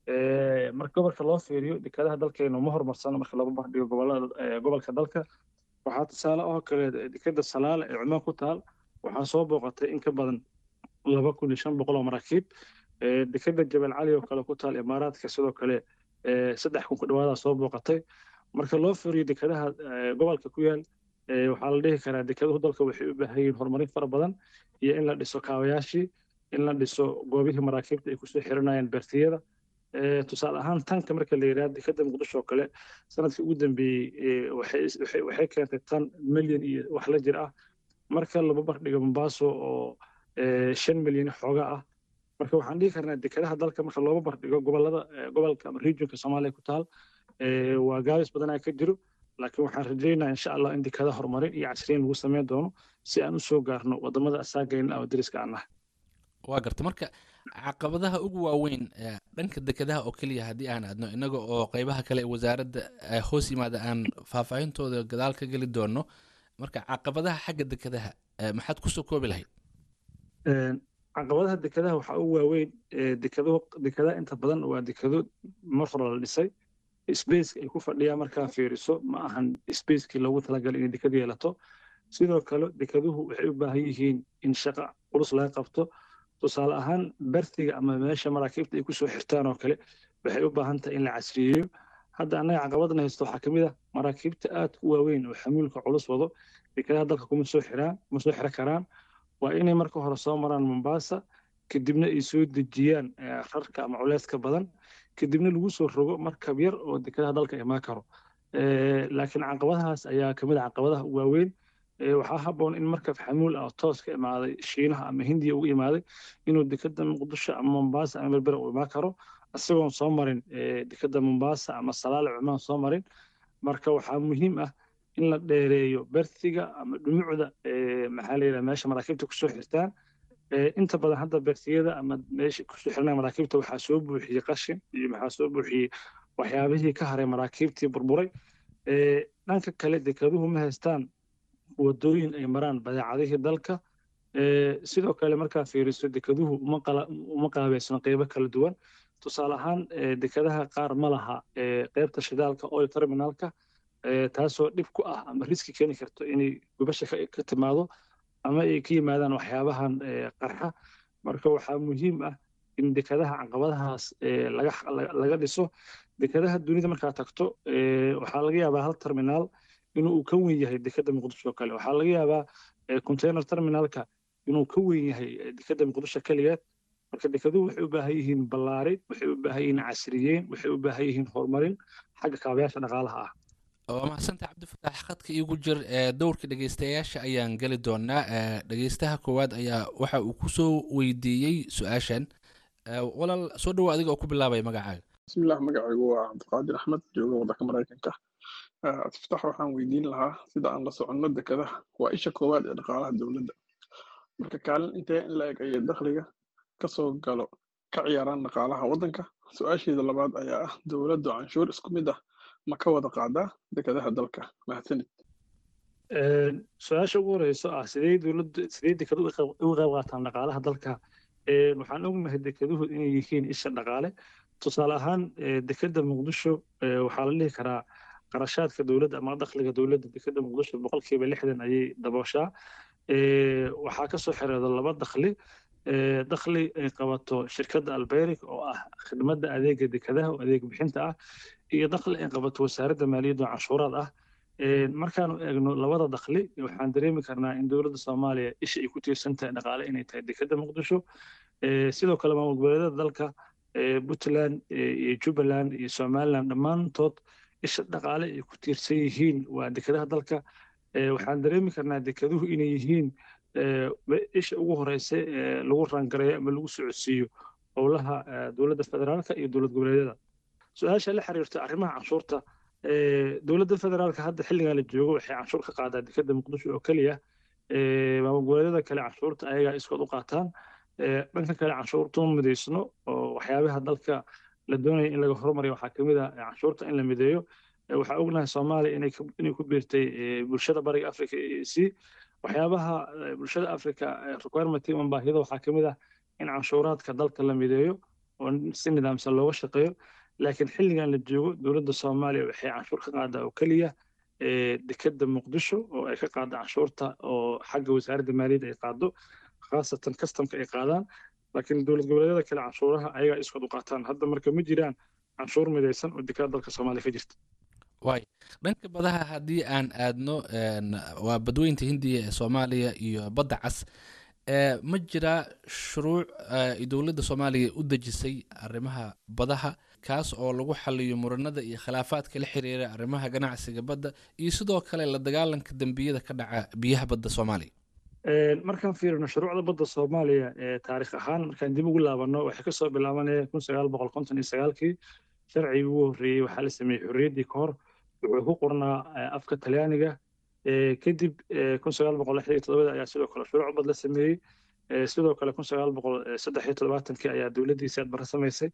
Ee, marka gobolka loo fiiriyo dekedaha dalkeenu ma horumarsano marka lagu bardhigo gobolada ee, gobolka dalka waxaa tusaale oo kale dekeda salaale ee cumaan ku taal waxaa soo booqatay in ka badan laba kun iyo shan boqol oo maraakiib Ee, dekeda jabal cali oo kale ku taal imaaraadka sidoo kale ee, saddex kun ku dhawaadaa soo booqatay marka loo fiiriyo dekedaha ee, gobolka ku yaal ee, waxaa la dhihi karaa dekeduhu dalka waxay u baahan yihiin horumarin fara badan iyo in la dhiso kaabayaashii in la dhiso goobihii maraakiibta ay kusoo xiranayaan beertiyada Ee, tusaale ahaan tanka marka la yidhaha dekeda muqdisho oo kale sanadkii ugu dambeeyey ee, waxay waxay- waxay keentay tan milyan iyo wax la jir ah marka laba bardhigo mombaaso oo ee, shan milyan xooga ah marka waxaan dhihi karnaa dekedaha dalka marka looba bardhigo gobolada ee, gobolka ama regionka soomaaliya ku taal ee, waa gaabis badanaa ka jiro laakiin waxaan rajaynayaa insha allah in dekedaha horumarin iyo casriyin lagu sameyn doono si aan u soo gaarno wadamada asaagayna ama deriska aan nahay waa garta marka caqabadaha ugu waaweyn ee, dhanka dekedaha oo keliya haddii aan aadno inaga oo qeybaha kale ee wasaaradda ee hoos yimaada aan faahfaahintooda gadaal ka geli doono marka caqabadaha xagga dekedaha ee, maxaad kusoo koobi lahayd Een, caqabadaha dekedaha waxaa ugu waaweyn ee, dekado dekedaha inta badan waa dekado mar hore la dhisay spaceka ay ku fadhiyaan markaa fiiriso ma ahan spacekii loogu talagalay inay dekad yeelato sidoo kale dekeduhu waxay u baahan yihiin in shaqo culus laga qabto tusaale ahaan bertiga ama meesha maraakiibta ay kusoo xirtaan oo kale waxay u baahan tahay in la casriyeeyo hadda annaga caqabadna haysto waxaa ka mid ah maraakiibta aad u waaweyn oo xamuulka culus wado dekedaha dalka kuma soo xiraan kuma soo xiro karaan waa inay marka hore soo maraan mombasa kadibna ay soo dejiyaan eh, rarka ama culeyska badan kadibna lagu soo rogo markab yar oo dekedaha dalka imaan karo Eh, laakiin caqabadahaas ayaa kamid ah caqabadaha ugu waaweyn Eh, waxaa habboon in markab xamuul ah oo toos ka imaaday shiinaha ama hindiya ugu imaaday inuu dekeda muqdisho ama mombasa ama berbera u imaan karo isagoon soo marin eh, dekeda mombasa ama salaale cumaan soo marin marka waxaa muhiim ah in la dheereeyo bertiga ama dhumucda eh, maxaa la yidhaha meesha maraakiibta kusoo xirtaan Eh, inta badan hadda beertiyada ama meesha kusoo xirnaa maraakiibta waxaa soo buuxiyey qashin iyo maxaa soo buuxiyey waxyaabihii ka haray maraakiibtii burburay Eh, dhanka kale dekeduhu ma haystaan wadooyin ay maraan badeecadihii dalka Eh, sidoo kale markaa fiiriso dekeduhu uma qala- uma qaabeysno qeybo kala duwan tusaale ahaan eh, dekedaha qaar ma laha eh, qeybta shidaalka oil terminalka eh, taasoo dhib ku ah ama riski keeni karto inay gubasha ka ka timaado ama ay ka yimaadaan waxyaabahan eh, qarxa marka waxaa muhiim ah in dekedaha caqabadahaas eh, laga laga- laga dhiso dekedaha dunida markaa tagto eh, waxaa laga yaabaa hal terminaal inuu uu ka weyn yahay dekeda muqdisho oo kale waxaa laga yaabaa eh, container terminalka inuu ka weyn yahay eh, dekeda muqdisho keligeed marka dekeduhu waxay u baahan yihiin ballaarin waxay u baahan yihiin casriyeyn waxay u baahan yihiin horumarin xagga kaabayaasha dhaqaalaha ah waa mahadsantaha cabdifataax khadka iigu jir ee dowrka dhegeystayaasha ayaan geli doonaa ee dhegeystaha koowaad ayaa waxa uu kusoo weydiiyey su-aashan walaal soo dhawo adiga oo ku bilaabaya magacaaga bismillaah magacaygu waa cabdiqaadir axmed jooga waddanka maraykanka tiftax waxaan weydiin lahaa sida aan la soconno dekadaha waa isha koowaad ee dhaqaalaha dowladda marka kaalin intee in la eg ayay dakhliga ka soo galo ka ciyaaraan dhaqaalaha waddanka su-aasheeda labaad ayaa ah dowladdu canshuur isku mid ah ma ka wada qaadaa dekadaha dalka mahadsanid su-aasha ugu horeyso ah sidee dowladdu sidee dekadu uga qayb qaataan dhaqaalaha dalka waxaan ognahay dekeduhu inay yihiin isha dhaqaale tusaale ahaan dekeda muqdisho waxaa la dhihi karaa qarashaadka dowladda ama dakhliga dowladda dekeda muqdisho boqolkiiba lixdan ayay dabooshaa waxaa ka soo xereedo laba dakhli dakhli ay qabato shirkadda albeyrik oo ah khidmadda adeega dekadaha oo adeeg bixinta ah iyo dakhli ay qabato wasaaradda maaliyadda oo canshuuraad ah markaanu eegno labada dakhli waxaan dareemi karnaa in dowladda soomaaliya isha ay ku tiirsan tahay dhaqaale inay tahay dekeda muqdisho sidoo kale maamul goboleedyada dalka puntland iyo jubbaland iyo somaliland dhammaantood isha dhaqaale ay ku tiirsan yihiin waa dekadaha dalka waxaan dareemi karnaa dekeduhu inay yihiin isha ugu horeysa ee lagu raangareeyo ama lagu socodsiiyo howlaha dowladda federaalka iyo dowlad goboleedyada su-aasha la xiriirta arrimaha canshuurta dowladda federaalka hadda xilligan la joogo waxay canshuur ka qaadaa dekeda muqdisho oo keliya maamul goboleedyada kale canshuurta ayagaa iskood u qaataan dhanka kale canshuurta ma midaysno oo waxyaabaha dalka la doonaya in laga horumariyo waxaa kamid ah canshuurta in la mideeyo waxaa ognahay soomaaliya inay ku biirtay bulshada bariga africa e c waxyaabaha bulshada africa requirement ama baahida waxaa kamid ah in canshuuraadka dalka la mideeyo oo si nidaamsan looga shaqeeyo laakiin xilligan la joogo dowladda soomaaliya waxay canshuur ka qaadaa oo keliya dekeda muqdisho oo ay ka qaada canshuurta oo xagga wasaaradda maaliyadda ay qaado khaasatan kastamka ay qaadaan laakiin dowlad goboleedyada kale canshuuraha ayagaa iskood u qaataan hadda marka ma jiraan canshuur midaysan oo dekada dalka soomaaliya ka jirta waay dhanka badaha haddii aan aadno waa badweynta hindiya ee soomaaliya iyo badda cas ma jiraa shuruuc ay dowladda soomaaliya u dejisay arrimaha badaha kaas oo lagu xaliyo muranada iyo khilaafaadka la xiriira arrimaha ganacsiga badda iyo sidoo kale la dagaalanka dembiyada ka dhaca biyaha badda soomaaliya markaan fiirino shuruucda badda soomaaliya ee taarikh ahaan markaan dib ugu laabanno waxay kasoo bilaabanaya kun sagaal boqol konton iyo sagaalkii sharcigii ugu horreeyey waxaa la sameeyey xorriyaddii ka hor wuxuu ku qornaa afka talyaaniga kadib kun sagaal boqol lixdan iyo todobada ayaa sidoo kale shuruuc bad la sameeyey sidoo kale kun sagaal boqol saddex iyo todobaatankii ayaa dowladdiisi adbara samaysay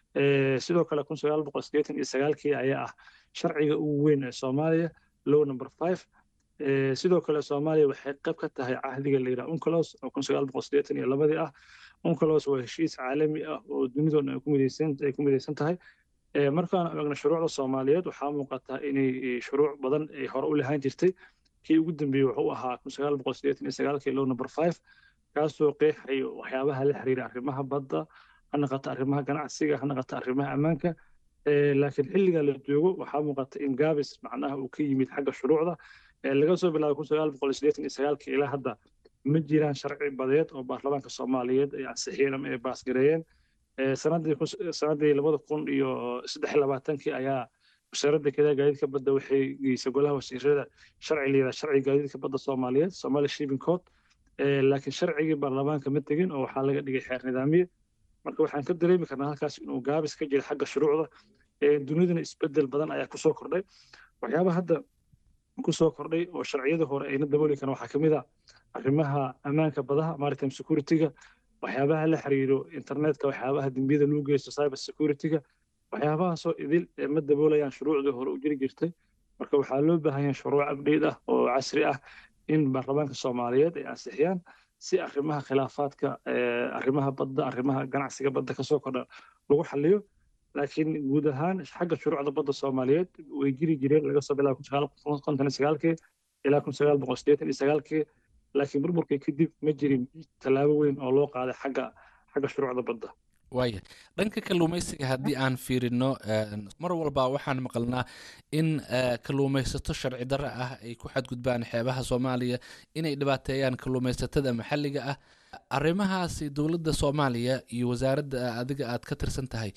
sidoo kale kun sagaal boqol siddeetan iyo sagaalkii ayaa ah sharciga ugu weyn ee soomaaliya low number five sidoo kale soomaaliya waxay qayb ka tahay cahdiga la yidhaha uncolos oo kun sagaal boqol siddeetan iyo labadii ah uncolos waa heshiis caalami ah oo dunidoona ay ku midaysan ay ku midaysan tahay markaan eegno shuruucda soomaaliyeed waxaa muuqataa inay shuruuc badan ay hore u lahaan jirtay kii ugu dambeeyey wuxuu ahaa kun sagaal boqol siddeetan iyo sagaalkii low number five kaasoo qeexayo waxyaabaha la xiriira arrimaha badda ha naqato arrimaha ganacsiga ha naqato arrimaha ammaanka laakiin xilliga la joogo waxaa muuqata in gaabis macnaha uu ka yimid xagga shuruucda laga soo bilaabo kun sagaal boqol siddeetan iyo sagaalkii ilaa hadda ma jiraan sharci badeed oo baarlamaanka soomaaliyeed ay ansixiyeen ama ay baasgareeyeen sanadii sanadii labada kun iyo saddex iyo labaatankii ayaa wasaaradda kedaa gaadiidka badda waxay geysay golaha wasiirada sharci layidhaha sharciga gaadiidka badda soomaaliyeed somali shipping code laakiin sharcigii baarlamaanka ma tegin oo waxaa laga dhigay xeer nidaamiye marka waxaan ka dareemi karnaa halkaas inuu gaabis ka jira xagga shuruucda dunidana isbedel badan ayaa kusoo kordhay waxyaabaha hadda kusoo kordhay oo sharciyada hore ayna dabooli karan waxaa kamid ah arrimaha ammaanka badaha maritime security-ga waxyaabaha la xiriiro internetka waxyaabaha dembiyada lagu geysto cyber security-ga waxyaabahaasoo idil ma daboolayaan shuruucdii hore u jiri jirtay marka waxaa loo baahan yahay shuruuc abdheyd ah oo casri ah in baarlamaanka soomaaliyeed ay ansixiyaan si arrimaha khilaafaadka arrimaha badda arrimaha ganacsiga badda kasoo kordha lagu xaliyo laakiin guud ahaan xagga shuruucda badda soomaaliyeed way jiri jireen laga soo bilaabo kun sagaal boqol konton iyo sagaalkii ilaa kun sagaal boqol siddeetan iyo sagaalkii laakiin burburkii kadib ma jirin tallaabo weyn oo loo qaaday xagga xagga shuruucda badda waaya dhanka kalluumaysiga haddii aan fiirino mar walba waxaan maqalnaa in kalluumaysato sharci darre ah ay ku xadgudbaan xeebaha soomaaliya inay dhibaateeyaan kalluumaysatada maxalliga ah arrimahaasi dowladda soomaaliya iyo wasaaradda adiga aad ka tirsan tahay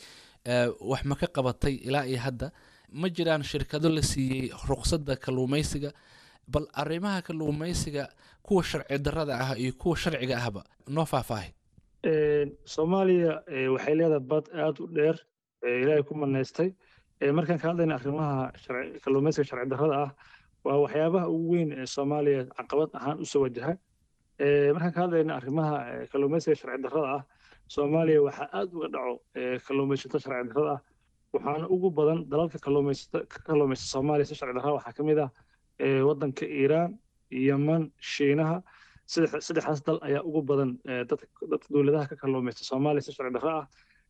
wax ma ka qabatay ilaa iyo hadda ma jiraan shirkado la siiyey ruqsadda kalluumaysiga bal arrimaha kalluumaysiga kuwa sharci darrada ah iyo kuwa sharciga ahba noo faahfaahay soomaaliya waxay leedahay bad aad u dheer ilaahay ku manaystay markaan ka hadlayna arrimaha kalluumaysiga sharci darrada ah waa waxyaabaha ugu weyn ee soomaaliya caqabad ahaan usoo wajaha markaan ka hadlayna arrimaha kalluumaysiga sharci darrada ah soomaaliya waxaa aad uga dhaco kalluumaysato sharci darrada ah waxaana ugu badan dalalka kalluumaysato ka kalluumaysta soomaaliya si sharci darrada waxaa ka mid ah waddanka iiraan yeman shiinaha saddexdaas dal ayaa ugu badan dadka dowladaha ka kalluumaysta soomaaliya si sharci darro ah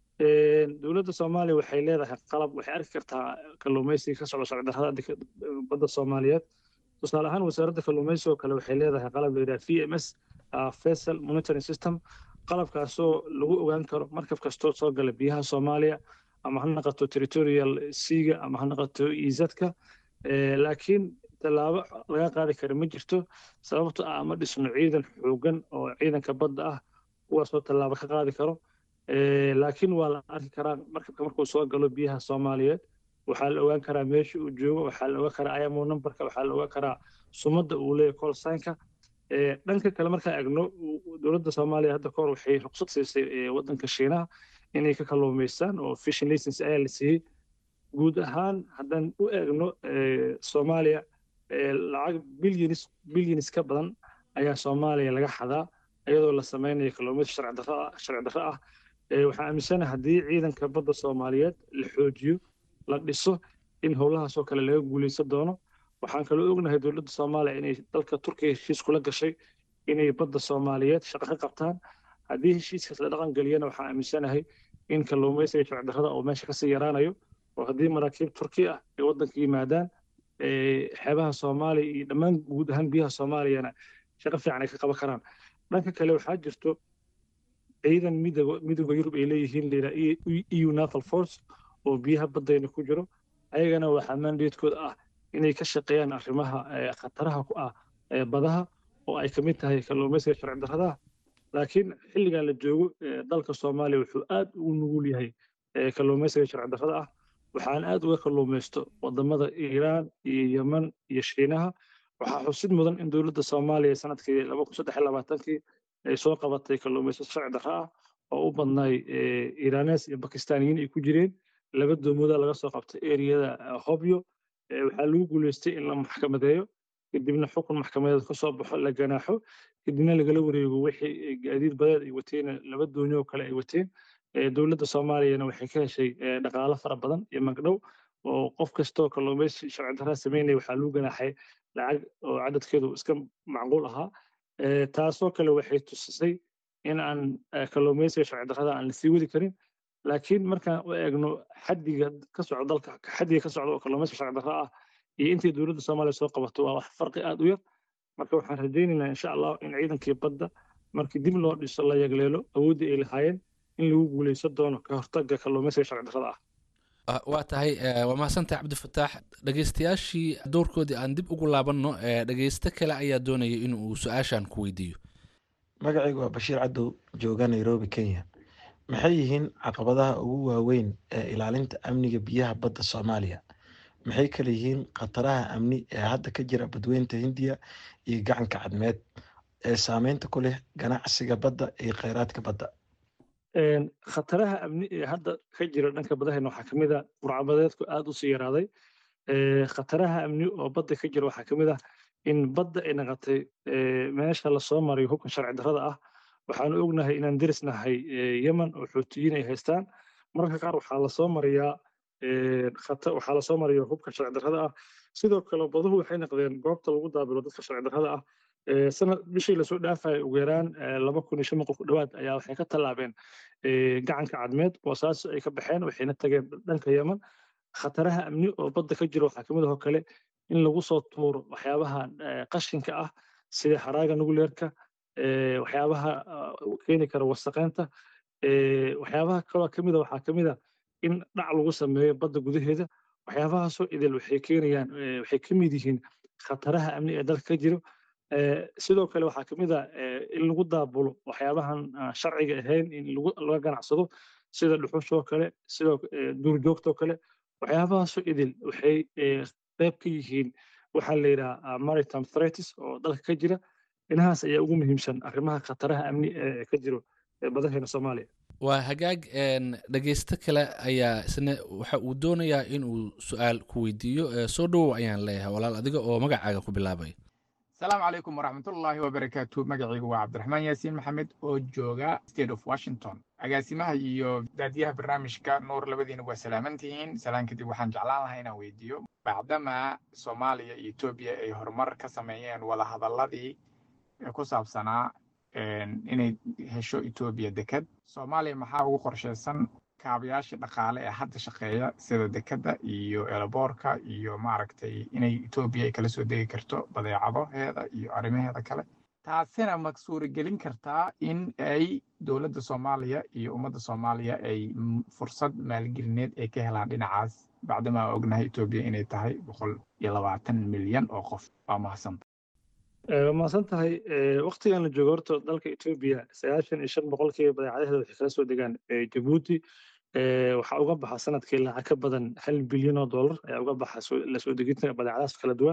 dowladda soomaaliya waxay leedahay qalab waxay arki kartaa kalluumaysiga ka socda sharci darrada badda soomaaliyeed tusaale ahaan wasaaradda kalluumaysiga oo kale waxay leedahay qalab la yidhaha v m s vessel monitoring system qalabkaasoo lagu ogaan karo markab kastoo soo gala biyaha soomaaliya ama ha naqato territorial seaga ama ha naqato izadka laakiin tallaabo laga qaadi kara ma jirto sababto ah ama dhisno ciidan xoogan oo ciidanka badda ah kuwaasoo tallaabo ka qaadi karo laakiin waa la arki karaa markabka markuu soo galo biyaha soomaaliyeed waxaa la ogaan karaa meesha uu joogo waxaa la ogaan karaa imo numberka waxaa la ogaan karaa sumadda uu leeyahay colsaynka dhanka kale markaan egno dowladda soomaaliya hadda kahor waxay ruqsad siisay waddanka shiinaha inay ka kalluumaystaan oo fishing license ayaa la siiyey guud ahaan haddaan u eegno soomaaliya lacag bilyanis bilyanis ka badan ayaa soomaaliya laga xadaa iyadoo la samaynayo kalluumaysi sharci darro sharci darro ah waxaan aaminsanahay haddii ciidanka badda soomaaliyeed la xoojiyo la dhiso in howlahaasoo kale laga guulaysan doono waxaan kaloo ognahay dowladda soomaaliya inay dalka turkiya heshiis kula gashay inay badda soomaaliyeed shaqo ka qabtaan haddii heshiiskaas la dhaqan geliyana waxaan aaminsanahay in kalluumaysiga sharci darrada oo meesha kasii yaraanayo oo haddii maraakiib turki ah ay waddanka yimaadaan xeebaha soomaaliya iyo dhammaan guud ahaan biyaha soomaaliyana shaqo fiican ay ka qaban karaan dhanka kale waxaa jirto ciidan midooda yurub ay leeyihiin layidhaha eu naval force oo biyaha baddayna ku jiro ayagana waxaa mandatekooda ah inay ka shaqeeyaan arrimaha khataraha ku ah badaha oo ay ka mid tahay kalluumaysiga sharci darrada laakiin xilligan la joogo dalka soomaaliya wuxuu aad ugu nugul yahay kalluumaysiga sharci darrada ah waxaan aad uga kalluumaysto wadamada iiraan iyo yeman iyo shiinaha waxaa xusid mudan in dowladda soomaaliya sanadkii laba kun saddex iyo labaatankii ay soo qabatay kalluumaysato sharci darro ah oo u badnay iiraanes iyo bakistaaniyiin ay ku jireen laba doomooda laga soo qabtay eriyada hobyo waxaa lagu guuleystay in la maxkamadeeyo kadibna xukun maxkamadeed ka soo baxo la ganaaxo kadibna lagala wareego wixii gaadiid badeed ay wateen laba doonyo oo kale ay wateen dowladda soomaaliyana waxay ka heshay dhaqaalo fara badan iyo magdhow oo qof kastoo kalluumaysi sharci darraa sameynaya waxaa lagu ganaaxay lacag oo cadadkeedu iska macquul ahaa taasoo kale waxay tusisay in aan kalluumaysiga sharci darrada aan la sii wadi karin laakiin markaan u eegno xaddiga ka socda dalka xaddiga ka socda oo kalluumaysiga sharci darra ah iyo intii dowladda soomaaliya soo qabato waa wax farqi aad u yar marka waxaan rajaynaynaa insha allah in ciidankii badda markii dib loo dhiso la yagleelo awooddii ay lahaayeen in lagu guulaysan doono ka hortagga kalluumaysiga sharci darrada ah waa tahay waa mahadsantahay cabdifataax dhegeystayaashii doorkoodii aan dib ugu laabanno dhegeysto kale ayaa doonaya in uu su-aashan ku weydiiyo magacaygu waa bashiir cadow jooga nairobi kenya maxay yihiin caqabadaha ugu waaweyn ee ilaalinta amniga biyaha badda soomaaliya maxay kale yihiin khataraha amni ee hadda ka jira badweynta hindiya iyo gacanka cadmeed ee saameynta ku leh ganacsiga badda iyo kheyraadka badda khataraha amni ee hadda ka jira dhanka badahayna waxaa ka mid a burcabadeedku aad u sii yaraaday khataraha amni oo badda ka jira waxaa ka mid ah in badda ay naqatay meesha lasoo mariyo hubkan sharci darrada ah waxaanu ognahay inaan derisnahay yemen oo xuutiyiin ay haystaan mararka qaar waxaa lasoo mariyaa waxaa lasoo mariya hubka sharci darrada ah sidoo kale baduhu waxay noqdeen goobta lagu daabilo dadka sharci darrada ah sanad bishii lasoo dhaafaya ugu yaraan laba kun iyo shan boqol ku dhowaad ayaa waxay ka tallaabeen gacanka cadmeed boosaaso ay ka baxeen waxayna tageen dhanka yemen khataraha amni oo badda ka jira waxaa kamid ahoo kale in lagu soo tuuro waxyaabaha qashinka ah sida haraaga nuguleerka waxyaabaha keeni kara wasaqeynta waxyaabaha kaloo kamid a waxaa kamid a in dhac lagu sameeyo badda gudaheeda waxyaabahaasoo idil waxay keenayaan waxay ka mid yihiin khataraha amni ee dalka ka jiro sidoo kale waxaa ka mid a in lagu daabulo waxyaabahan sharciga ahayn in laga ganacsado sida dhuxushoo kale sidoo duurjoogtoo kale waxyaabahaasoo idil waxay qayb ka yihiin waxaa la yidhaha maritime threats oo dalka ka jira inahaas ayaa ugu muhiimsan arrimaha khataraha amni ee ka jiro badaheena soomaaliya waa hagaag dhegeysto kale ayaa isna waxa uu doonayaa inuu su-aal ku weydiiyo soo dhowow ayaan leeyahay walaal adiga oo magacaaga ku bilaabay asalaamu calaykum waraxmatullaahi wabarakaatu magacaygu waa cabdiraxmaan yaasiin maxamed oo jooga state of washington agaasimaha iyo daadiyaha barnaamijka nuur labadiina waa salaamantihiin salaan kadib waxaan jeclaan lahaa inaan weydiiyo bacdama soomaaliya iyo etoobiya ay horumar ka sameeyeen wadahadalladii ku saabsanaa inay hesho etoobiya deked soomaaliya maxaa ugu qorshaysan kaabayaasha dhaqaale ee hadda shaqeeya sida dekedda iyo eelaboorka iyo maaragtay inay etoobiya ay kala soo degi karto badeecadaheeda iyo arrimaheeda kale taasina ma suuragelin kartaa in ay dowladda soomaaliya iyo ummadda soomaaliya ay fursad maalgelineed ay ka helaan dhinacaas bacdama aa ognahay etoobiya inay tahay boqol iyo labaatan milyan oo qof waa mahadsanta waa mahadsan tahay waktigan la joogo horta dalka etoobiya sagaashan iyo shan boqolkiiba badeecadaheeda waxay kala soo degaan jabuuti waxaa uga baxa sanadkii lacag ka badan hal bilyan oo dollar ayaa uga baxa la soo deginta badeecadahaas kala duwan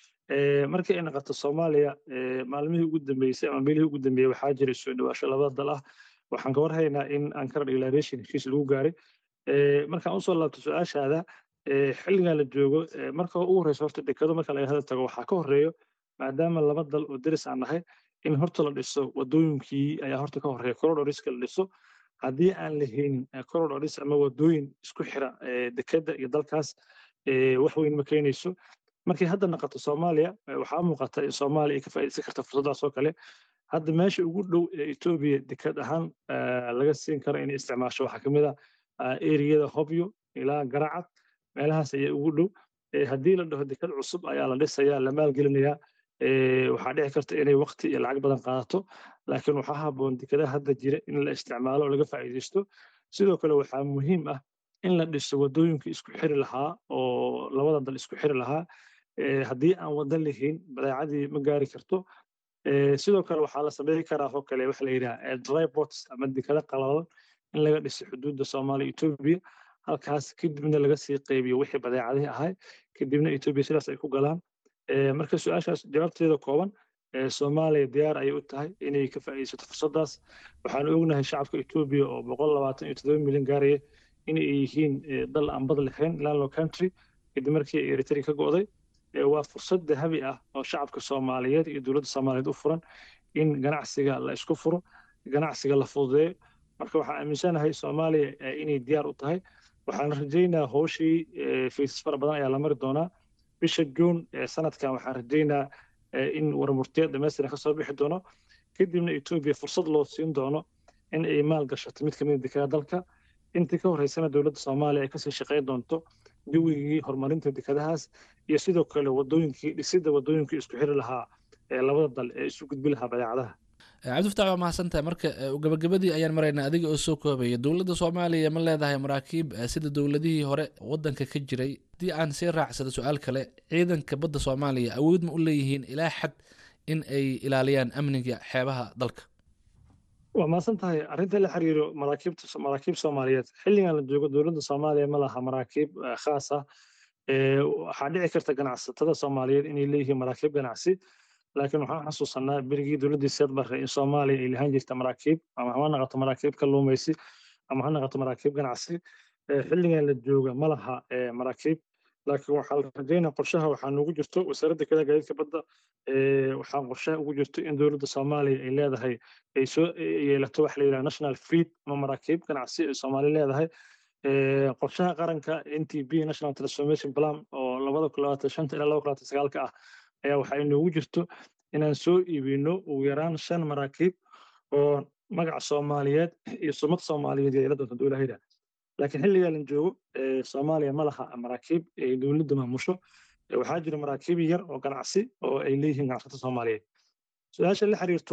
markii ay noqoto soomaaliya maalmihii ugu dambeysay ama meelihii ugu dambeeyey waxaa jiray soo dhawaasho labada dal ah waxaan ka warhaynaa in ankara declaration heshiis lagu gaaray markaan usoo laabto su-aashaada xilligan la joogo marka ugu horeysa horta dekado marka laga hada tago waxaa ka horeeyo maadaama laba dal oo deris aan nahay in horta la dhiso wadooyinkii ayaa horta ka horeeya corridoriska la dhiso haddii aan la haynin corridoris ama wadooyin isku xira dekeda iyo dalkaas wax weyn ma keenayso markay hadda noqoto soomaaliya waxaa muuqata in soomaaliya ay ka faa'iidaysan karta fursaddaas oo kale hadda meesha ugu dhow ee etoobiya deked ahaan laga siin karo inay isticmaasho waxaa ka mid a eriyada hobyo ilaa garacad meelahaas ayaa ugu dhow haddii la dhaho deked cusub ayaa la dhisayaa la maalgelinayaa waxaa dhici karta inay waqti iyo lacag badan qaadato laakiin waxaa habboon dekedaha hadda jira in la isticmaalo oo laga faa'iidaysto sidoo kale waxaa muhiim ah in la dhiso wadooyinkii isku xiri lahaa oo labada dal isku xiri lahaa haddii aan wada lahayn badeecadii ma gaari karto sidoo kale waxaa la sameyn karaa oo kale waxa la yidhaha drybots ama dekada qalalan in laga dhiso xuduudda soomaaliya etoobiya halkaas kadibna laga sii qaybiyo wixii badeecadihii ahay kadibna etoobiya sidaas ay ku galaan marka su-aashaas jawaabteeda kooban soomaaliya diyaar ayay u tahay inay ka faa'iidaysato fursaddaas waxaan ognahay shacabka etoobiya oo boqol labaatan iyo toddoba milyan gaaraya in ay yihiin dal aan bad lahayn landlow country kadib markii ay eritrea ka go'day waa fursad dahabi ah oo shacabka soomaaliyeed iyo dowladda soomaaliyeed u furan in ganacsiga la isku furo ganacsiga la fududeeyo marka waxaan aaminsanahay soomaaliya inay diyaar u tahay waxaan rajaynaa howshii faysas fara badan ayaa la mari doonaa bisha juun sanadkan waxaan rajaynaa in warmurtiya dhamaystiran ka soo bixi doono kadibna etoobiya fursad loo siin doono in ay maal gashato mid kamid dekada dalka intii ka horeysana dowladda soomaaliya ay kasii shaqayn doonto jawigii horumarinta dekadahaas iyo sidoo kale wadooyinkii dhisidda wadooyinkii isku xiri lahaa ee labada dal ee isu gudbi lahaa badeecadaha cabdifataax waa mahadsantahay marka gabagabadii ayaan maraynaa adiga oo soo koobaya dowladda soomaaliya ma leedahay maraakiib sida dowladihii hore wadanka ka jiray haddii aan sii raacsado su-aal kale ciidanka badda soomaaliya awood ma u leeyihiin ilaa xad in ay ilaaliyaan amniga xeebaha dalka waa mahadsan tahay arrinta la xiriiro maraakiibta maraakiib soomaaliyeed xilligan la joogo dowladda soomaaliya ma laha maraakiib khaas ah waxaa dhici karta ganacsatada soomaaliyeed inay leeyihiin maraakiib ganacsi laakiin waxaan xasuusanaa berigii dowladdii seed barre in soomaaliya ay lahaan jirta maraakiib ama ha noqoto maraakiib kalluumaysi ama ha noqoto maraakiib ganacsi xilligan la jooga ma laha maraakiib laakiin waxaa la rajaynaa qorshaha waxaa noogu jirto wasaaradda kale gaadiidka badda waxaa qorshaha ugu jirto in dowladda soomaaliya ay leedahay ay soo yeelato waxa la yidhaha national fleet ama maraakiib ganacsi ay soomaali leedahay qorshaha qaranka n t b national transformation plan oo labada kun labaatan shanta ilaa laba kun labaatan sagaalka ah ayaa waxaa inoogu jirto inaan soo iibino ugu yaraan shan maraakiib oo magaca soomaaliyeed iyo sumad soomaaliyeed yeela doonta dowlahayda laakiin xilligaa la joogo soomaaliya ma laha maraakiib ay dowladda maamusho waxaa jira maraakiib yar oo ganacsi oo ay leeyihiin ganacsatada soomaaliyeed su-aasha la xiriirto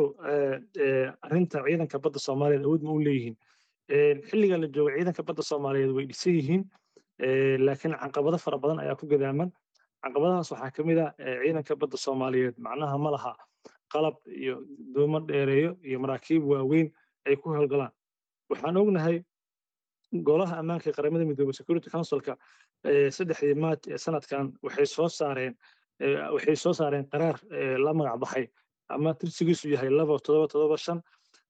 arrinta ciidanka badda soomaaliyeed awood ma u leeyihiin xilligaa la joogo ciidanka badda soomaaliyeed way dhisan yihiin laakiin caqabado fara badan ayaa ku gadaaman caqabadahaas waxaa ka mid ah ciidanka badda soomaaliyeed macnaha ma laha qalab iyo doomo dheereeyo iyo maraakiib waaweyn ay ku howlgalaan waxaan ognahay golaha ammaanka ee qaramada midoobey security councilka saddexdii maaj ee sanadkan waxay soo saareen waxay soo saareen qaraar la magac baxay ama tirsigiisu yahay laba todoba todoba shan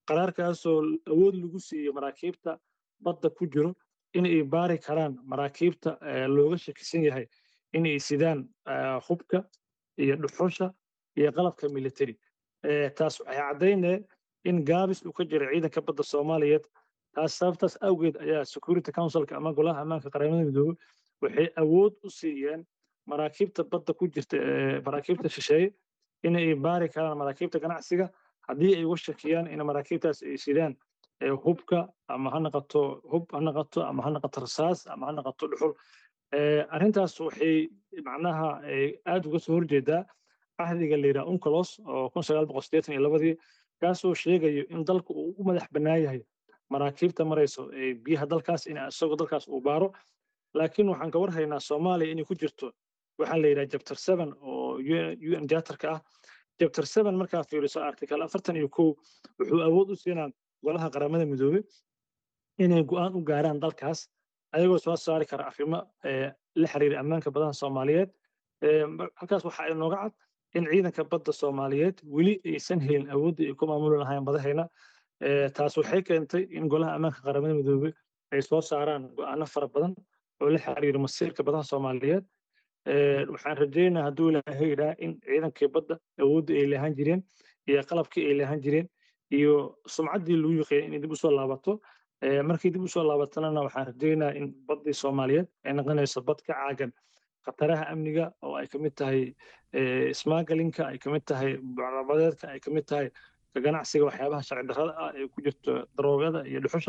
qaraarkaasoo awood lagu siiyey maraakiibta badda ku jiro inay baari karaan maraakiibta looga shakisan yahay inay sidaan hubka iyo dhuxusha iyo qalabka military taas waxay caddaynee in gaabis uu ka jira ciidanka badda soomaaliyeed taas sababtaas awgeed ayaa security councilka ama golaha ammaanka qaramada midoobey waxay awood u siiyeen maraakiibta badda ku jirta maraakiibta shisheeye inay baari karaan maraakiibta ganacsiga haddii ay uga shakiyaan in maraakiibtaas ay sidaan hubka ama ha noqoto hub ha noqoto ama ha noqoto rasaas ama ha noqoto dhuxul arrintaas waxay macnaha aad uga soo horjeedaa cahdiga la yidhaha uncolos oo kun sagaal boqol siddeetan iyo labadii kaasoo sheegayo in dalku uu u madax bannaan yahay maraakiibta marayso biyaha dalkaas in isagoo dalkaas uu baaro laakiin waxaan ka warhaynaa soomaaliya inay ku jirto waxaa la yidhaha chapter seven oo un jatarka ah chapter seven markaa fiiriso article afartan iyo kow wuxuu awood u siinaa golaha qaramada midoobey inay go'aan u gaaraan dalkaas ayagoo soo saari kara arrimo la xiriira ammaanka badaha soomaaliyeed halkaas waxaa inooga cad in ciidanka badda soomaaliyeed weli aysan helin awooddii ay ku maamuli lahayn badahayna taas waxay keentay in golaha ammaanka qaramada midoobey ay soo saaraan go'aano fara badan oo la xiriira masiirka badaha soomaaliyeed waxaan rajeynaa hadduu ilaahay yidhaha in ciidankii badda awooddii ay lahaan jireen iyo qalabkii ay lahaan jireen iyo sumcaddii lagu yiqeeyay inay dib usoo laabato markii dib usoo laabatanana waxaan rajeynaa in baddii soomaaliyeed ay noqonayso bad ka caagan khataraha amniga oo ay kamid tahay ismaagalinka ay kamid tahay bucrabadeedka ay kamid tahay ganacsiga waxyaabaha sharci darrada ah ee ku jirto daroogada iyo dhuxusha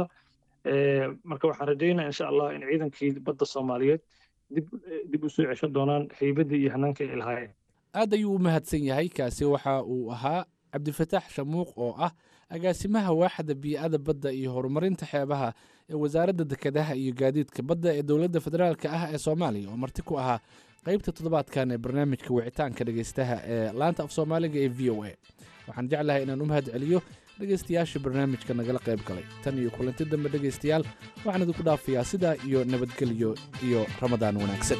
marka waxaan rajeynaa insha allah in ciidankii badda soomaaliyeed dib dib u soo ceshan doonaan haybadii iyo hanaanka ay lahaayeen aad ayuu u mahadsan yahay kaasi waxa uu ahaa cabdifataax shamuuq oo ah agaasimaha waaxda bii'ada badda iyo horumarinta xeebaha ee wasaaradda dekedaha iyo gaadiidka badda ee dowladda federaalka ah ee soomaaliya oo marti ku ahaa qaybta toddobaadkan ee barnaamijka wicitaanka dhegaystaha ee laanta af soomaaliga ee v o a waxaan jeclahay inaan u mahad celiyo dhegaystayaasha barnaamijka nagala qayb galay tan iyo kulanti dambe dhegaystayaal waxaan idinku dhaafayaa sidaa iyo nabadgelyo iyo ramadaan wanaagsan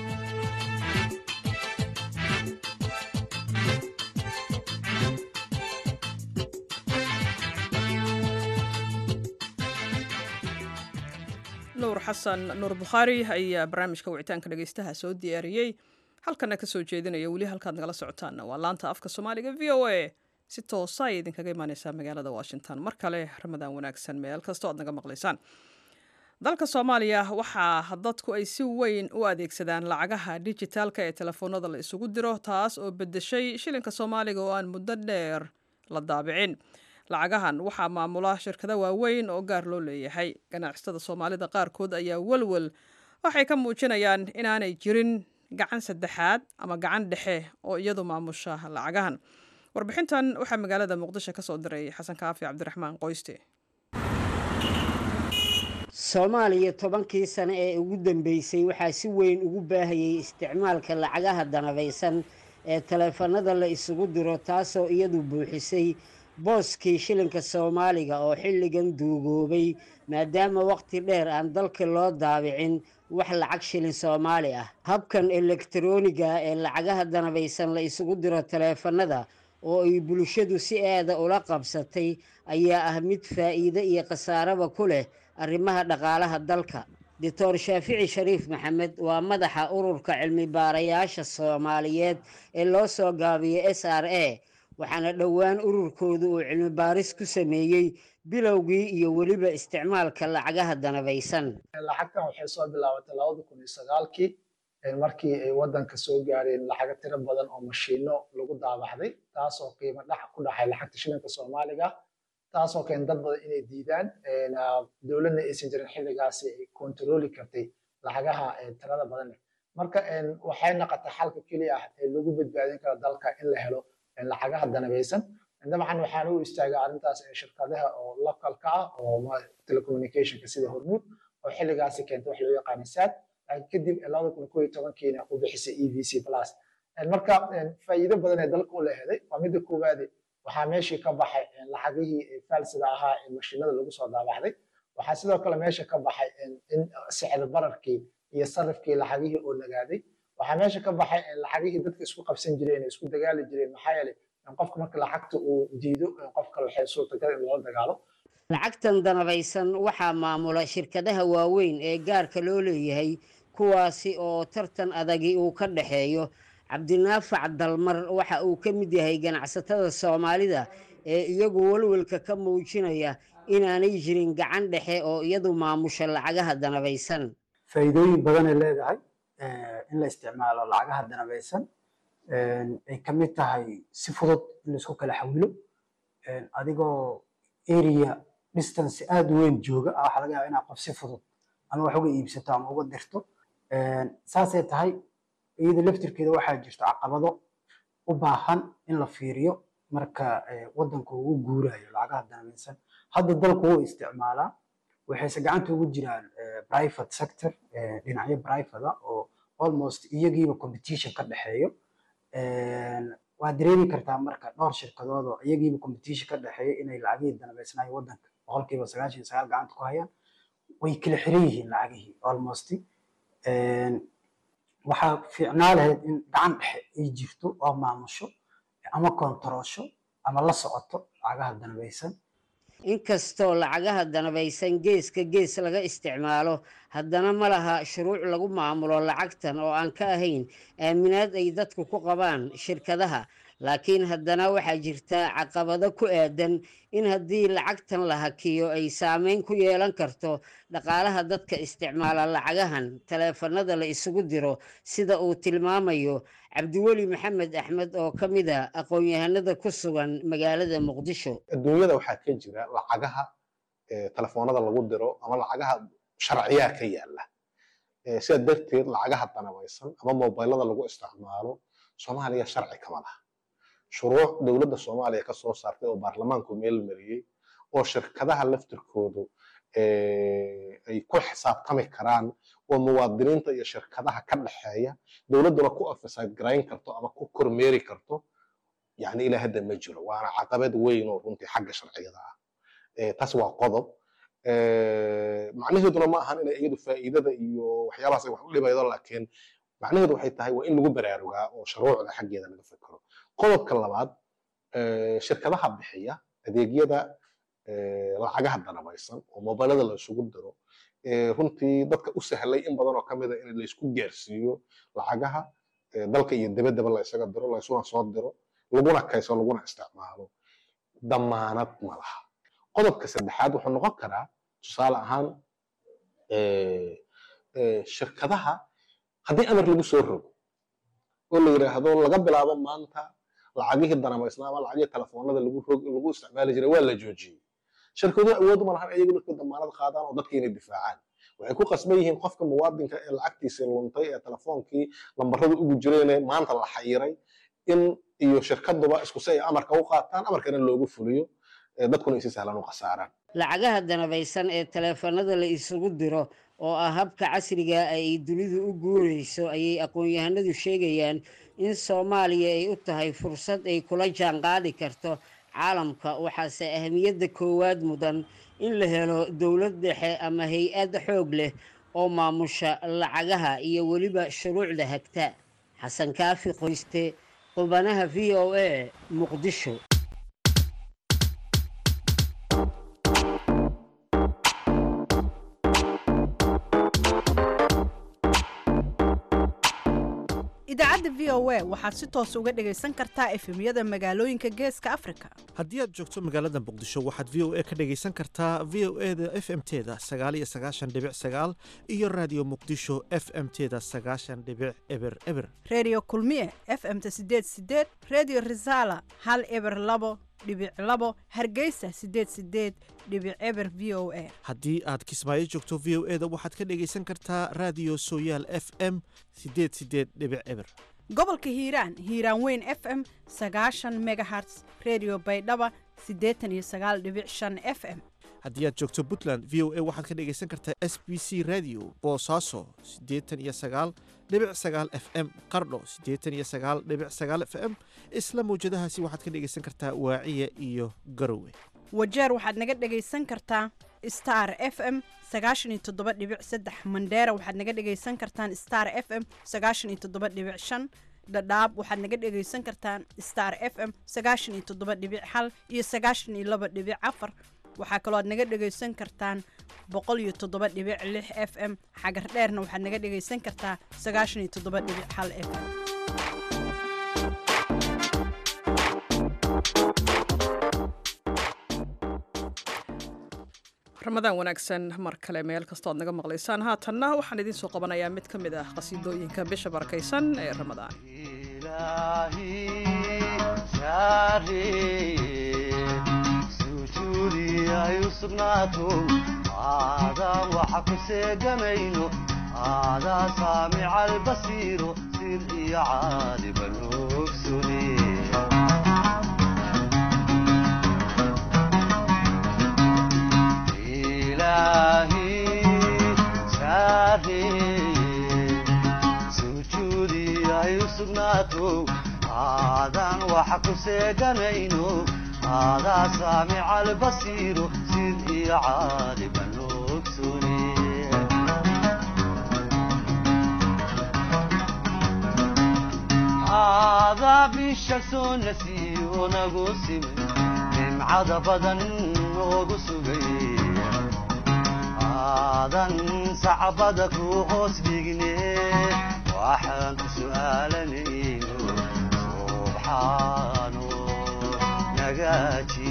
nuur xasan nuur bukhaari ayaa barnaamijka wicitaanka dhegaystaha soo diyaariyey halkana ka soo jeedinaya weli halkaad nagala socotaanna waa laanta afka soomaaliga v o a si toosa ay idinkaga imaaneysaa magaalada washington mar kale ramadaan wanaagsan meel kastoo aad naga maqlaysaan dalka soomaaliya waxaa dadku ay si weyn u adeegsadaan lacagaha dijitaalka ee telefoonada la isugu diro taas oo bedeshay shilinka soomaaliga oo aan muddo dheer la daabicin lacagahan waxaa maamula shirkado waaweyn oo gaar loo leeyahay ganacsatada soomaalida qaarkood ayaa welwel waxay ka muujinayaan inaanay jirin gacan saddexaad ama gacan dhexe oo iyadu maamusha lacagahan warbixintan waxaa magaalada muqdisho ka soo diray xasan kaafi cabdiraxmaan qoyste soomaaliya tobankii sane ee ugu dambeysay waxaa si weyn ugu baahayay isticmaalka lacagaha danabaysan ee taleefanada la isugu diro taasoo iyadu buuxisay booskii shilinka soomaaliga oo xilligan duugoobay maadaama waqti dheer aan dalka loo daabicin wax lacag shilin soomaali ah habkan elektarooniga ee lacagaha danabaysan la isugu diro taleefanada oo ay bulshadu si aada ula qabsatay ayaa ah mid faa'iide iyo khasaaraba ku leh arrimaha dhaqaalaha dalka doctor shaafici shariif maxamed waa madaxa ururka cilmi baarayaasha soomaaliyeed ee loo soo gaabiyo s r a waxaana dhowaan ururkoodu uu cilmi baaris ku sameeyey bilowgii iyo weliba isticmaalka lacagaha danabaysan lacagtan waxay soo bilaabatay labada kun iyo sagaalkii markii ay waddanka soo gaareen lacago tiro badan oo mashiino lagu daabacday taasoo qiimo dhac ku dhacay lacagta shilinka soomaaliga taasoo keen dad badan inay diidaan dowladna aysan jirin xilligaasi ay kontarooli kartay lacagaha tirada badan marka waxay noqotay xalka keliya ah ee lagu badbaadin karo dalka in la helo lacagaha danabaysan dabcan waxaan u istaagay arrintaas shirkadaha oo localka ah oo telecommunicationka sida hormuud oo xilligaasi keentay wax loo yaqaano sad kadib labada kun koo iyo tobankiina u bixisay e v c plus marka faa'iido badan ee dalka u leheday waa midda koowaade waxaa meeshii ka baxay lacagihii faalsida ahaa ee mashiinada lagu soo daabacday waxaa sidoo kale meesha ka baxay in sicir bararkii iyo sarifkii lacagihii oo nagaaday waxaa meesha ka baxay lacagihii dadka isku qabsan jireen isku dagaali jireen maxaa yeelay qofka marka lacagta uu diido qof kale waxay suurtagal in loola dagaalo lacagtan danabaysan waxaa maamula shirkadaha waaweyn ee gaarka loo leeyahay kuwaasi oo tartan adagi uu ka dhexeeyo cabdinaafac dalmar waxa uu ka mid yahay ganacsatada soomaalida ee iyagu walwalka ka muujinaya inaanay jirin gacan dhexe oo iyadu maamusha lacagaha danabaysan faa'iidooyin badanay leedahay in la isticmaalo lacagaha danabaysan ay ka mid tahay si fudud in laisku kala xawilo adigoo area distance aada u weyn jooga ah waxaa laga yaaba inaad qof si fudud ama wax uga iibsato ama uga dirto saasay tahay iyada laftirkeeda waxaa jirta caqabado u baahan in la fiiriyo marka wadanka uu u guurayo lacagaha danabaysan hadda dalku wuu isticmaalaa waxayse gacanta ugu jiraan private sector dhinacyo private oo almost iyagiiba competition ka dhexeeyo waa dareemi kartaa marka dhowr shirkadood oo iyagiiba competition ka dhexeeyo inay lacagihii danabaysnayo wadanka boqolkiiba sagaashan iyo sagaal gacanta ku hayaan way kala xiran yihiin lacagihii almost waxaa fiicnaa lahayd in gacan dhexe ay jirto oo maamusho ama kontaroosho ama la socoto lacagaha danabaysan inkastoo lacagaha danabaysan geeska gees laga isticmaalo haddana ma laha shuruuc lagu maamulo lacagtan oo aan ka ahayn aaminaad ay dadku ku qabaan shirkadaha laakiin haddana waxaa jirta caqabado ku aadan in haddii lacagtan la hakiyo ay saameyn ku yeelan karto dhaqaalaha dadka isticmaala lacagahan taleefanada la isugu diro sida uu tilmaamayo cabdiweli maxamed axmed oo ka mid a aqoon-yahanada ku sugan magaalada muqdisho adduunyada waxaa ka jira lacagaha telefoonada lagu diro ama lacagaha sharciyaa ka yaala sidaa darteed lacagaha danabaysan ama mobilada lagu isticmaalo soomaaliya sharci kama laha shuruuc dowladda soomaaliya ka soo saartay oo baarlamaanku meel mariyey oo shirkadaha laftirkoodu ay ku xisaabtami karaan oo muwaadiniinta iyo shirkadaha ka dhexeeya dowladduna ku ofisayd garayn karto ama ku kormeeri karto yani ilaa hadda ma jiro waana caqabad weyn oo runtii xagga sharciyada ah taas waa qodob macnaheeduna ma ahan inay iyadu faa'iidada iyo waxyaabahaas ay wax u dhibaydo laakiin macnaheedu waxay tahay waa in lagu baraarugaa oo shuruucda xaggeeda laga fekero qodobka labaad shirkadaha bixiya adeegyada lacagaha danabaysan oo mobilada la isugu diro runtii dadka u sahlay in badan oo ka mid a in laysku gaarsiiyo lacagaha dalka iyo debaddaba la isaga diro la isuna soo diro laguna kayso laguna isticmaalo damaanad ma laha qodobka saddexaad wuxuu noqon karaa tusaale ahaan shirkadaha haddii amar lagu soo rogo oo la yidhaahdo laga bilaabo maanta lacagihii danabaysnaa ama lacagihii telefoonada lagu rog lagu isticmaali jiray waa la joojiyey shirkaduhu awood uma lahan iyagu dadka damaanad qaadaan oo dadka inay difaacaan waxay ku qasban yihiin qofka muwaadinka ee lacagtiisii luntay ee telefoonkii lambarada ugu jireen maanta la xayiray in iyo shirkaduba isku si ay amarka u qaataan amarkana loogu fuliyo dadkuna isi sahlan u khasaaraan lacagaha danabaysan ee taleefanada la isugu diro oo ah habka casriga ay dunidu u guurayso ayay aqoon-yahanadu sheegayaan in soomaaliya ay u tahay fursad ay kula jaanqaadi karto caalamka waxaase ahamiyadda koowaad mudan in la helo dowlad dhexe ama hay-ad xoog leh oo maamusha lacagaha iyo weliba shuruucda hagta xasan kaafi qoyste qubanaha v o a muqdisho idaacadda v o a waxaad si toos uga dhagaysan kartaa efemyada magaalooyinka geeska afrika haddii aad joogto magaalada muqdisho waxaad v o a ka dhagaysan kartaa v o e da f m teda sagaaliyo sagaashan dhibic sagaal iyo raadiyo muqdisho f m teda sagaashan dhibic eber eber redio kulmiye f m-ta sideed sideed redio resala hal eber labo dhibic labo hargeysa sideed sideed dhibic eber v o a haddii aad kismaayo joogto v o e da waxaad ka dhagaysan kartaa raadiyo sooyaal f m sideed sideed dhibic eber gobolka hiiraan hiiraan weyn f m sagaashan megaherts redio baydhaba siddeetan iyo sagaal dhibic shan f m haddii aad joogto puntland v o a waxaad ka dhagaysan kartaa s b c radio boosaaso siddeetan iyo sagaal dhibic sagaal f m qardho siddeetan iyo sagaal dhibic sagaal f m isla mawjadahaasi waxaad ka dhagaysan kartaa waaciya iyo garowe wajeer waxaad naga dhagaysan kartaa star f m sagaashan iyo toddoba dhibic saddex mandheera waxaad naga dhagaysan kartaan star f m sagaashan iyo toddoba dhibic shan dhadhaab waxaad naga dhagaysan kartaan star f m sagaashan iyo toddoba dhibic hal iyo sagaashan iyo laba dhibic afar waxaa kaloo aad naga dhegaysan kartaan boqol iyo toddoba dhibic lix f m xagar dheerna waxaad naga dhegaysan kartaa sagaashan iyo toddoba dhibic hal f m ramadaan wanaagsan mar kale meel kastoo aad naga maqlaysaan haatanna waxaan idiin soo qabanayaa mid ka mid ah qasiidooyinka bisha barakaysan ee ramadaan ay u sugnaato aadaan waxa ku seeganayno aadaa saamica albasiiro sir iyo caaliba noogsune ilaahi saareye sujuudi ay u sugnaato aadaan waxa ku seeganayno aadaa saamica albasiiro sid iyo caaliba noogsune aadaa bisha soo nasiyo nagu simay nimcada badan noogu sugay aadan sacbada ku hoos dhigne waxaan ku su'aalanayno subxaano nagaaji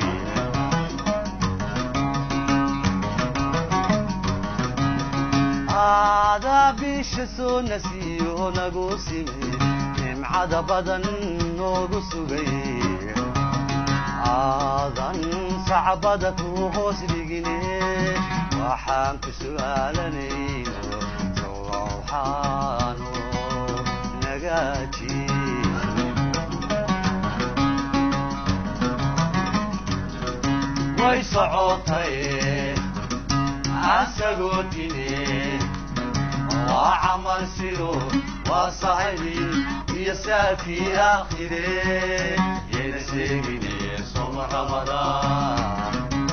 aadaa bisha soo nasiyo nagu simay nimcada badan noogu sugay aadan sacbada ku hoos dhigine waxaan ku su'aalanayno sowxaano nagaaji way socotay asagoo dine waa camal sido waa sahibi iyo saakii aakhire yayna sheegine soma ramadaan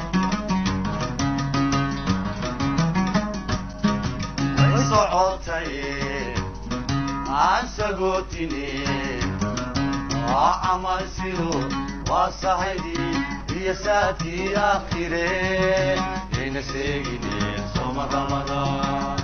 way socotay aan sagootine waa camal sido waa sahibi iyo saakii aakhire yayna sheegine soma ramadaan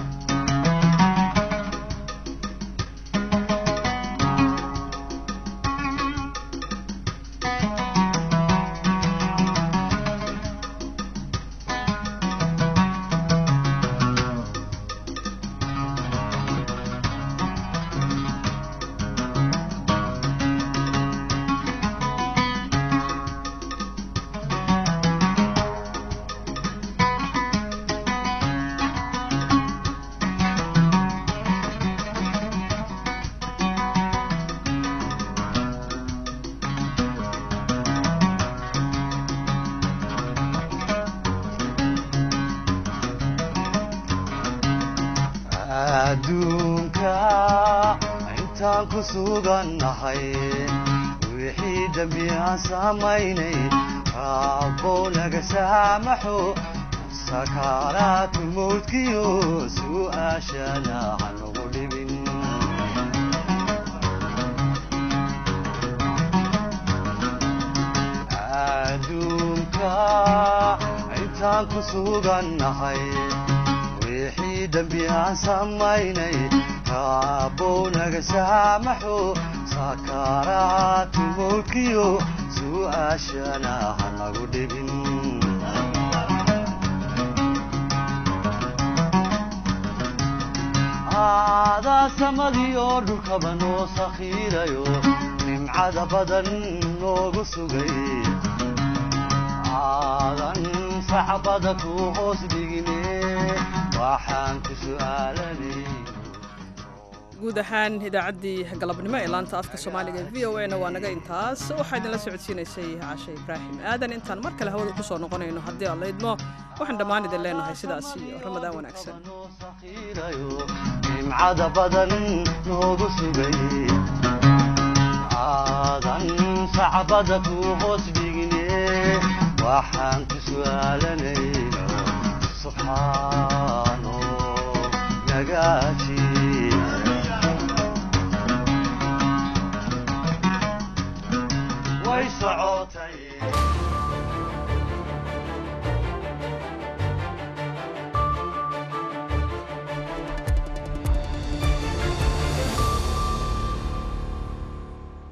adduunka intaan ku sugannahay wixii dembi aan samaynay raabbow naga saamaxo sakaaraatu mawdkiyo su'aashana hanugu dhibin adduunka intaan ku sugannahay wixii dembi aan samaynay raabbow naga saamaxo sakaaraatu mawdkiyo su'aashana hanagu dhibin aadaa samadii oo dhulkaba noo sakhiirayo nimcada badan noogu sugay aadan sacbada ku hoos dhigine waxaan ku su'aalanay guud ahaan idaacaddii galabnimo ee laanta afka soomaaliga ee v o a na waa naga intaas waxaa idinla socodsiinaysay cashe ibraahim aadan intaan mar kale hawada ku soo noqonayno haddii aad laydmo waxaan dhammaan idin leenahay sidaas iyo ramadaan wanaagsan nimcada badan noogu sugay aadan sacbada ku hoos dhigine waxaan ku su'aalanayno subxaano nagaaji way socotay